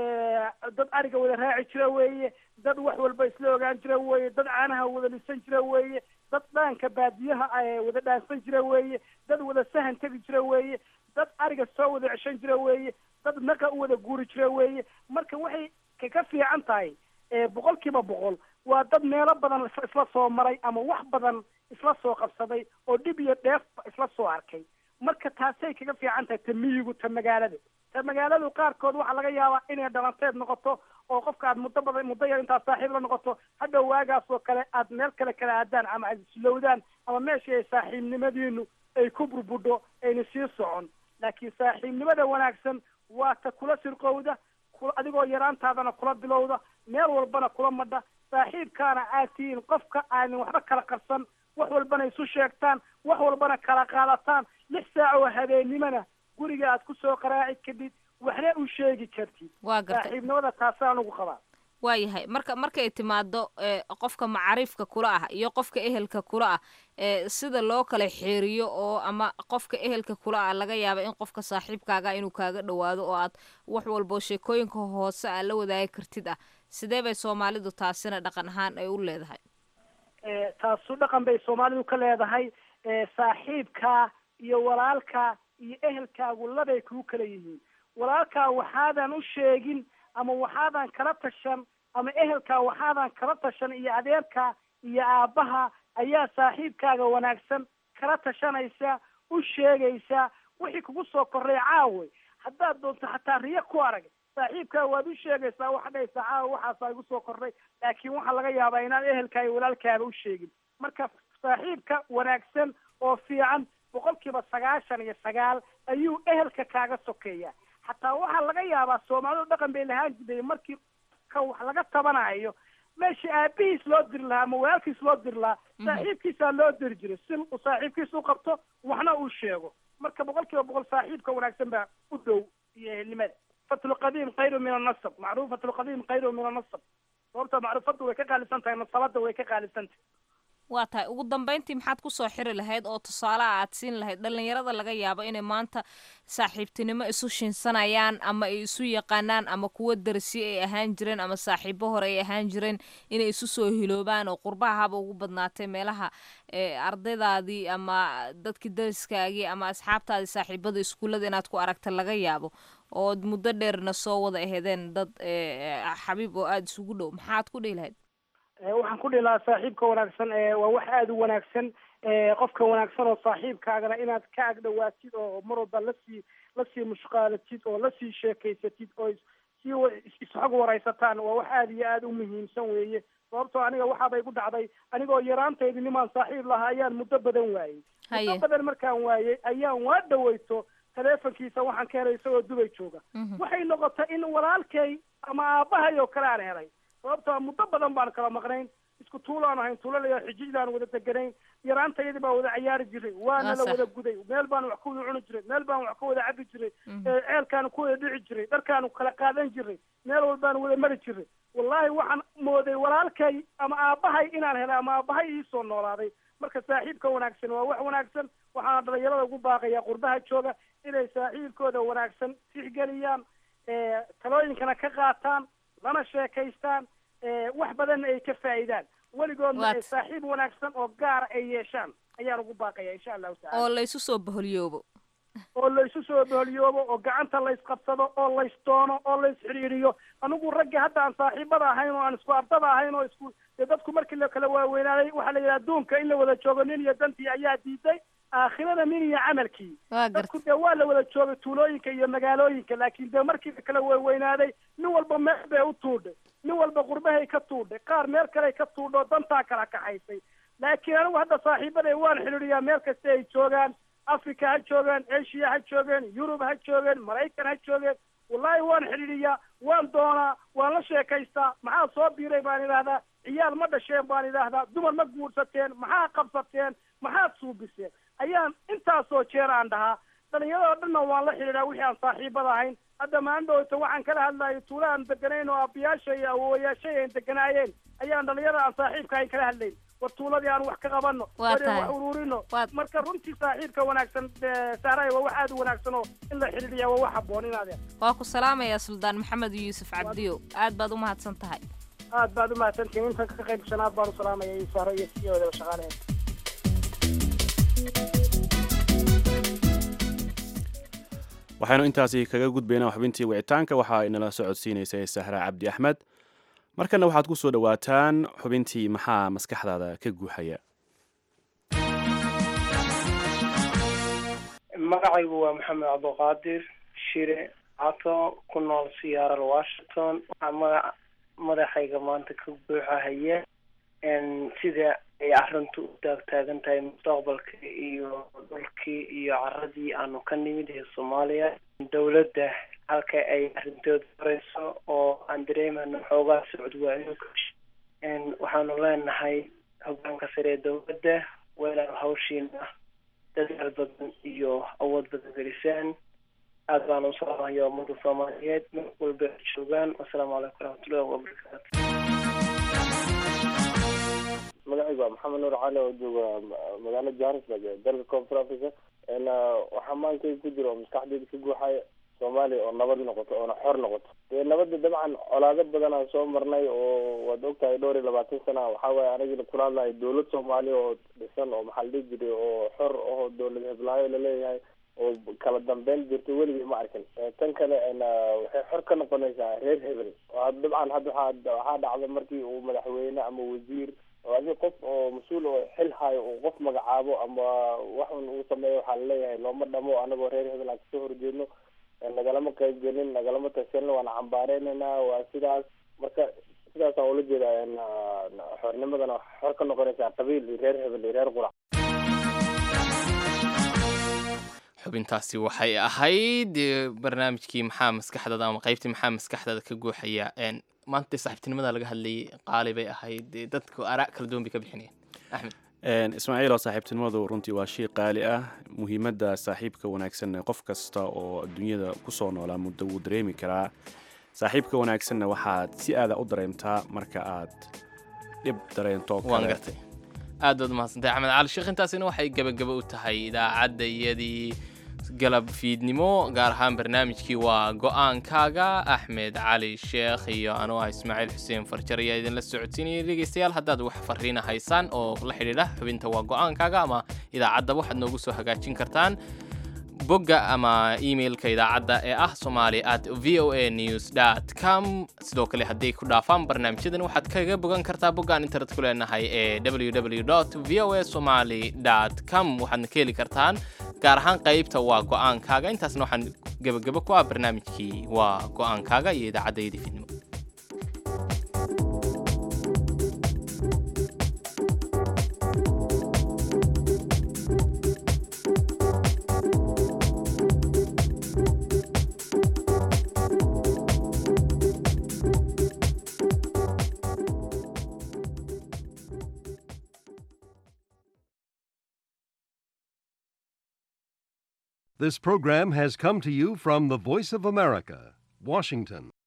dad ariga wada raaci jira weeye dad wax walba isla ogaan jira weeye dad caanaha wada lisan jira weeye dad dhaanka baadiyaha wada dhaansan jira weeye dad wada sahan tegi jira weeye dad ariga soo wada ceshan jira weeye dad naqa u wada guuri jira weeye marka waxay ka fiican tahay boqol kiiba boqol waa dad meelo badan isla soo maray ama wax badan isla soo qabsaday oo dhib iyo dheefba isla soo arkay marka taasay kaga fiican tahay ta miyigu ta magaalada ta magaaladu qaarkood waxaa laga yaabaa inay dhalanteed noqoto oo qofka aad muddo badan muddo yar intaad saaxiib la noqoto hadhow waagaas oo kale aad meel kale kala aadaan ama aad islowdaan ama meeshii ay saaxiibnimadiinu ay ku burbudho ayna sii socon laakiin saaxiibnimada wanaagsan waa ta kula sirqowda adigoo yaraantaadana kula bilowda meel walbana kula madha saaxiibkaana aad tihiin qofka aadan waxba kala qarsan wax walbana isu sheegtaan wax walbana kala qaadataan lix saac oo habeennimona guriga aad kusoo qaraaci kadid waxna u sheegi kartid waa gartay saaxiibnimada taasaan ugu qabaa waayahay marka markay timaado qofka macaariifka kula ah iyo qofka ehelka kula ah sida loo kala xeeriyo oo ama qofka ehelka kula ah laga yaaba in qofka saaxiibkaaga inuu kaaga dhawaado oo aad wax walbo sheekooyinka hoose aad la wadaagi kartid ah sidee bay soomaalidu taasina dhaqan ahaan ay u leedahay taasu dhaqan bay soomaalidu ka leedahay saaxiibkaa iyo walaalkaa iyo ehelkaagu labay kuu kala yihiin walaalkaa waxaadan u sheegin ama waxaadan kala tashan ama ehelkaa waxaadan kala tashan iyo adeerkaa iyo aabbaha ayaa saaxiibkaaga wanaagsan kala tashanaysa u sheegaysaa wixii kugu soo korray caawe haddaad doonto xataa riyo ku arag saaxiibkaa waad u sheegaysaa waxaad dhahaysaa caawa waxaasaa igu soo korray laakiin waxaa laga yaabaa inaad ehelkaa iyo walaalkaaba u sheegin marka saaxiibka wanaagsan oo fiican boqolkiiba sagaashan iyo sagaal ayuu ehelka kaaga sokeeya xataa waxaa laga yaabaa soomaalidu dhaqan bay lahaan jiray markii ka wax laga tabanayo meesha aabihiis loo diri lahaa ama walaalkiis loo diri lahaa saaxiibkiisaa loo diri jiray si uu saaxiibkiis u qabto waxna uu sheego marka boqol kiiba boqol saaxiibka wanaagsan baa u dhow iyo ehelnimada fatlu qadiim khayru min annasab macruufatu lqadiim khayru min annasab sababta macruufadu way ka qaalisan tahay nasabada way ka qaalisan tahay waa tahay ugu dambeyntii maxaad kusoo xiri lahayd oo tusaalaha aad siin lahayd dhalinyarada laga yaabo inay maanta saaxiibtinimo isu shinsanayaan ama ay isu yaqaanaan ama kuwo darsi ay ahaan jireen ama saaxiibo hore ay ahaan jireen inay isu soo hiloobaan oo qurbaha haba ugu badnaatay meelaha ardaydaadii ama dadkii dariskaagii ama asxaabtaadii saaxiibada iskuullada inaad ku aragta laga yaabo ood muddo dheerna soo wada ahedeen dad xabiib oo aada isugu dhow maxaad ku dhihi lahayd waxaan ku dhihi lahaa saaxiibka wanaagsan waa wax aada u wanaagsan qofka wanaagsan oo saaxiibkaagana inaad ka agdhawaatid oo mar walba lasii lasii mushqaalatid oo lasii sheekaysatid oo sii isxog waraysataan waa wax aada iyo aada u muhiimsan weeye sababtoo aniga waxaabay ku dhacday anigoo yaraantaydi nimaan saaxiib lahaa ayaan muddo badan waayey muddo badan markaan waayey ayaan waa dhaweyto teleefonkiisa waxaan ka helay isagoo dubay jooga waxay noqotay in walaalkay ama aabbahay oo kale aan helay sababtoo muddo badan baan kala maqnayn isku tuulaan ahayn tuulalayaa xijijlaan wada deganayn yaraantayadii baa wada cayaari jiray waana la wada guday meel baan wax ku wada cuni jiray meel baan wax ka wada cabi jiray ceelkaanu ku wada dhici jiray dharkaanu kala qaadan jiray meel walbaanu wada mari jiray wallaahi waxaan mooday walaalkay ama aabbahay inaan helay ama aabbahay iisoo noolaaday marka saaxiibka wanaagsan waa wax wanaagsan waxaana dhalinyarada ugu baaqayaa qurbaha jooga inay saaxiibkooda wanaagsan tixgeliyaan talooyinkana ka qaataan lana sheekaystaan wax badanna ay ka faa'iidaan weligoodna ay saaxiib wanaagsan oo gaara ay yeeshaan ayaan ugu baaqaya insha allahu tacala oo laysu soo baholyoobo oo laysu soo baholyoobo oo gacanta laysqabsado oo laysdoono oo laysxidhiiriyo anigu ragga hadda aan saaxiibada ahayn oo aan isku ardada ahayn oo isku dee dadku markii la kala waaweynaaday waxaa la yidhaha adduunka in la wada joogo nin iyo dantii ayaa diiday aakhirada nin iyo camalkii dadku dee waa la wada joogay tuulooyinka iyo magaalooyinka laakiin dee markii la kala waaweynaaday nin walba meel bay u tuudhay nin walba qurbahay ka tuudhay qaar meel kaley ka tuudho dantaa kala kaxaysay laakiin anigu hadda saaxiibaday waan xidhiidhiyaa meel kasta ay joogaan africa ha joogaan asia ha joogeen yurub ha joogeen maraykan ha joogeen wallahi waan xidhiidhiyaa waan doonaa waan la sheekaystaa maxaa soo biiray baan idhaahdaa ciyaal ma dhasheen baan idhaahdaa dumar ma guursateen maxaa qabsateen maxaad suubiseen ayaan intaasoo jeer aan dhahaa dhalinyarado dhanna waan la xidhiidhaa wixii aan saaxiibada ahayn hadda maandhowta waxaan kala hadlayay tuula aan deganayn oo aabbiyaasha iyo awowayaashay aan deganaayeen ayaan dhalinyarada aan saaxiibka ahayn kala hadlayn war tuuladii aan wax ka qabano Waa war tahay. wax ururino marka runtii saaxiibka wanaagsan eh, saaray waa wax aad u wanaagsan oo in la xidhiidhiya waa wax habboon inaadeen waa ku salaamayaa suldaan maxamed yuusuf cabdiyo aad baad u mahadsan tahay aad baad u mahadsantihiin intan ka qayb shanaad baan u salaamaya iyo sahro iyo siyoodaba shaqaalaheed waxaynu intaasi kaga gudbaynaa xubintii wicitaanka waxa ay nala socodsiinaysay sahra cabdi axmed markana waxaad ku soo dhowaataan xubintii maxaa maskaxdaada ka guuxaya magacaygu waa maxamed cabdiqaadir shire cato ku nool siyaaral washington waxaa magaca madaxayga maanta ka buuxahaya n sida ay arrintu u taagtaagan tahay mustaqbalka iyo dhulkii iyo caradii aanu ka nimid ee soomaaliya dowladda halka ay arrintooda horeyso oo aan dareemano xoogaa socod waayo n waxaanu leenahay hogaanka sare ee dowladda weelaan hawshiina dadaal badan iyo awood badan gelisaan aad baan u salaamaya ummada soomaaliyeed meel walba ay joogaan wasalaamu calaykum waraxmatullahi wabarakaatu magacaygu waa maxamed nuur cali oo jooga ma- magaalada johannesburg ee dalka koonfur africa n waxaa maankayga ku jira oo maskaxdeyda ka guuxaya soomaaliya oo nabad noqoto oona xor noqoto dee nabadda dabcan colaado badan aan soo marnay oo waad ogtahay dhowr iyo labaatan sana waxaa waaye anigina kula hadlahay dowlad soomaaliya oo dhisan oo maxaa la dhihi jiray oo xor oo dowlad heblaayo laleeyahay oo kala dambeyn jirto weligay ma arkin Eh, tan kale n waxay xor ka noqonaysaa reer hebel oo had- dabcan hadda waxaa waxaa dhacda markii uu madaxweyne ama wasiir oo adi qof oo mas-uul oo xil hayo uu qof magacaabo ama waxun uu sameeyo waxaa laleeyahay looma dhamo anagoo reer hebel aan kasoo horjeedno Eh, nagalama qayb gelin nagalama tashanin waana cambaareynayna waa sidaas marka sidaasaan ula jeedaa n xornimadana waxay xor ka noqonaysaa qabiil iyo reer hebel iyo reer qurac xubintaasi waxay ahayd eh, barnaamijkii maxaa maskaxdada ama qaybtii maxaa maskaxdada ka guuxaya een, maanta dee saaxiibtinimada laga hadlayay qaali bay ahayd dee dadku araa kala duwan bay ka bixinayeen axmed Een, ismaaciil oo saaxiibtinimadu runtii waa shay qaali ah muhiimadda saaxiibka wanaagsanna qof kasta oo adduunyada kusoo noolaa muddo wuu dareemi karaa saaxiibka wanaagsanna waxaad si aada u dareemtaa marka aad dhib dareento oo waan kale. gartay aad baad umahadsantahay axmed cali sheekh intaasina waxay gebagaba u tahay idaacadda iyadii galab fiidnimo gaar ahaan barnaamijkii waa go-aankaaga axmed cali sheekh iyo anuu ah ismaaciil xuseen farjar ayaa idinla socodsiinaya dhegeystayaal haddaad wax fariina haysaan oo la xidhiidha xubinta waa go-aankaaga ama idaacadda waxaad noogu soo hagaajin kartaan bogga ama emailka idaacadda ee ah somali at v o a news dot com sidoo kale hadday ku dhaafaan barnaamijyadan waxaad kaga bogan kartaa boggaan internet ku leenahay ee www v o a somali dot com waxaadna ka heli kartaan gaar ahaan qaybta waa go-aankaaga intaasna waxaan gebagabo ku ah barnaamijkii waa go-aankaaga iyo idaacaddayda fidnimo This program has come to you from the Voice of America, Washington.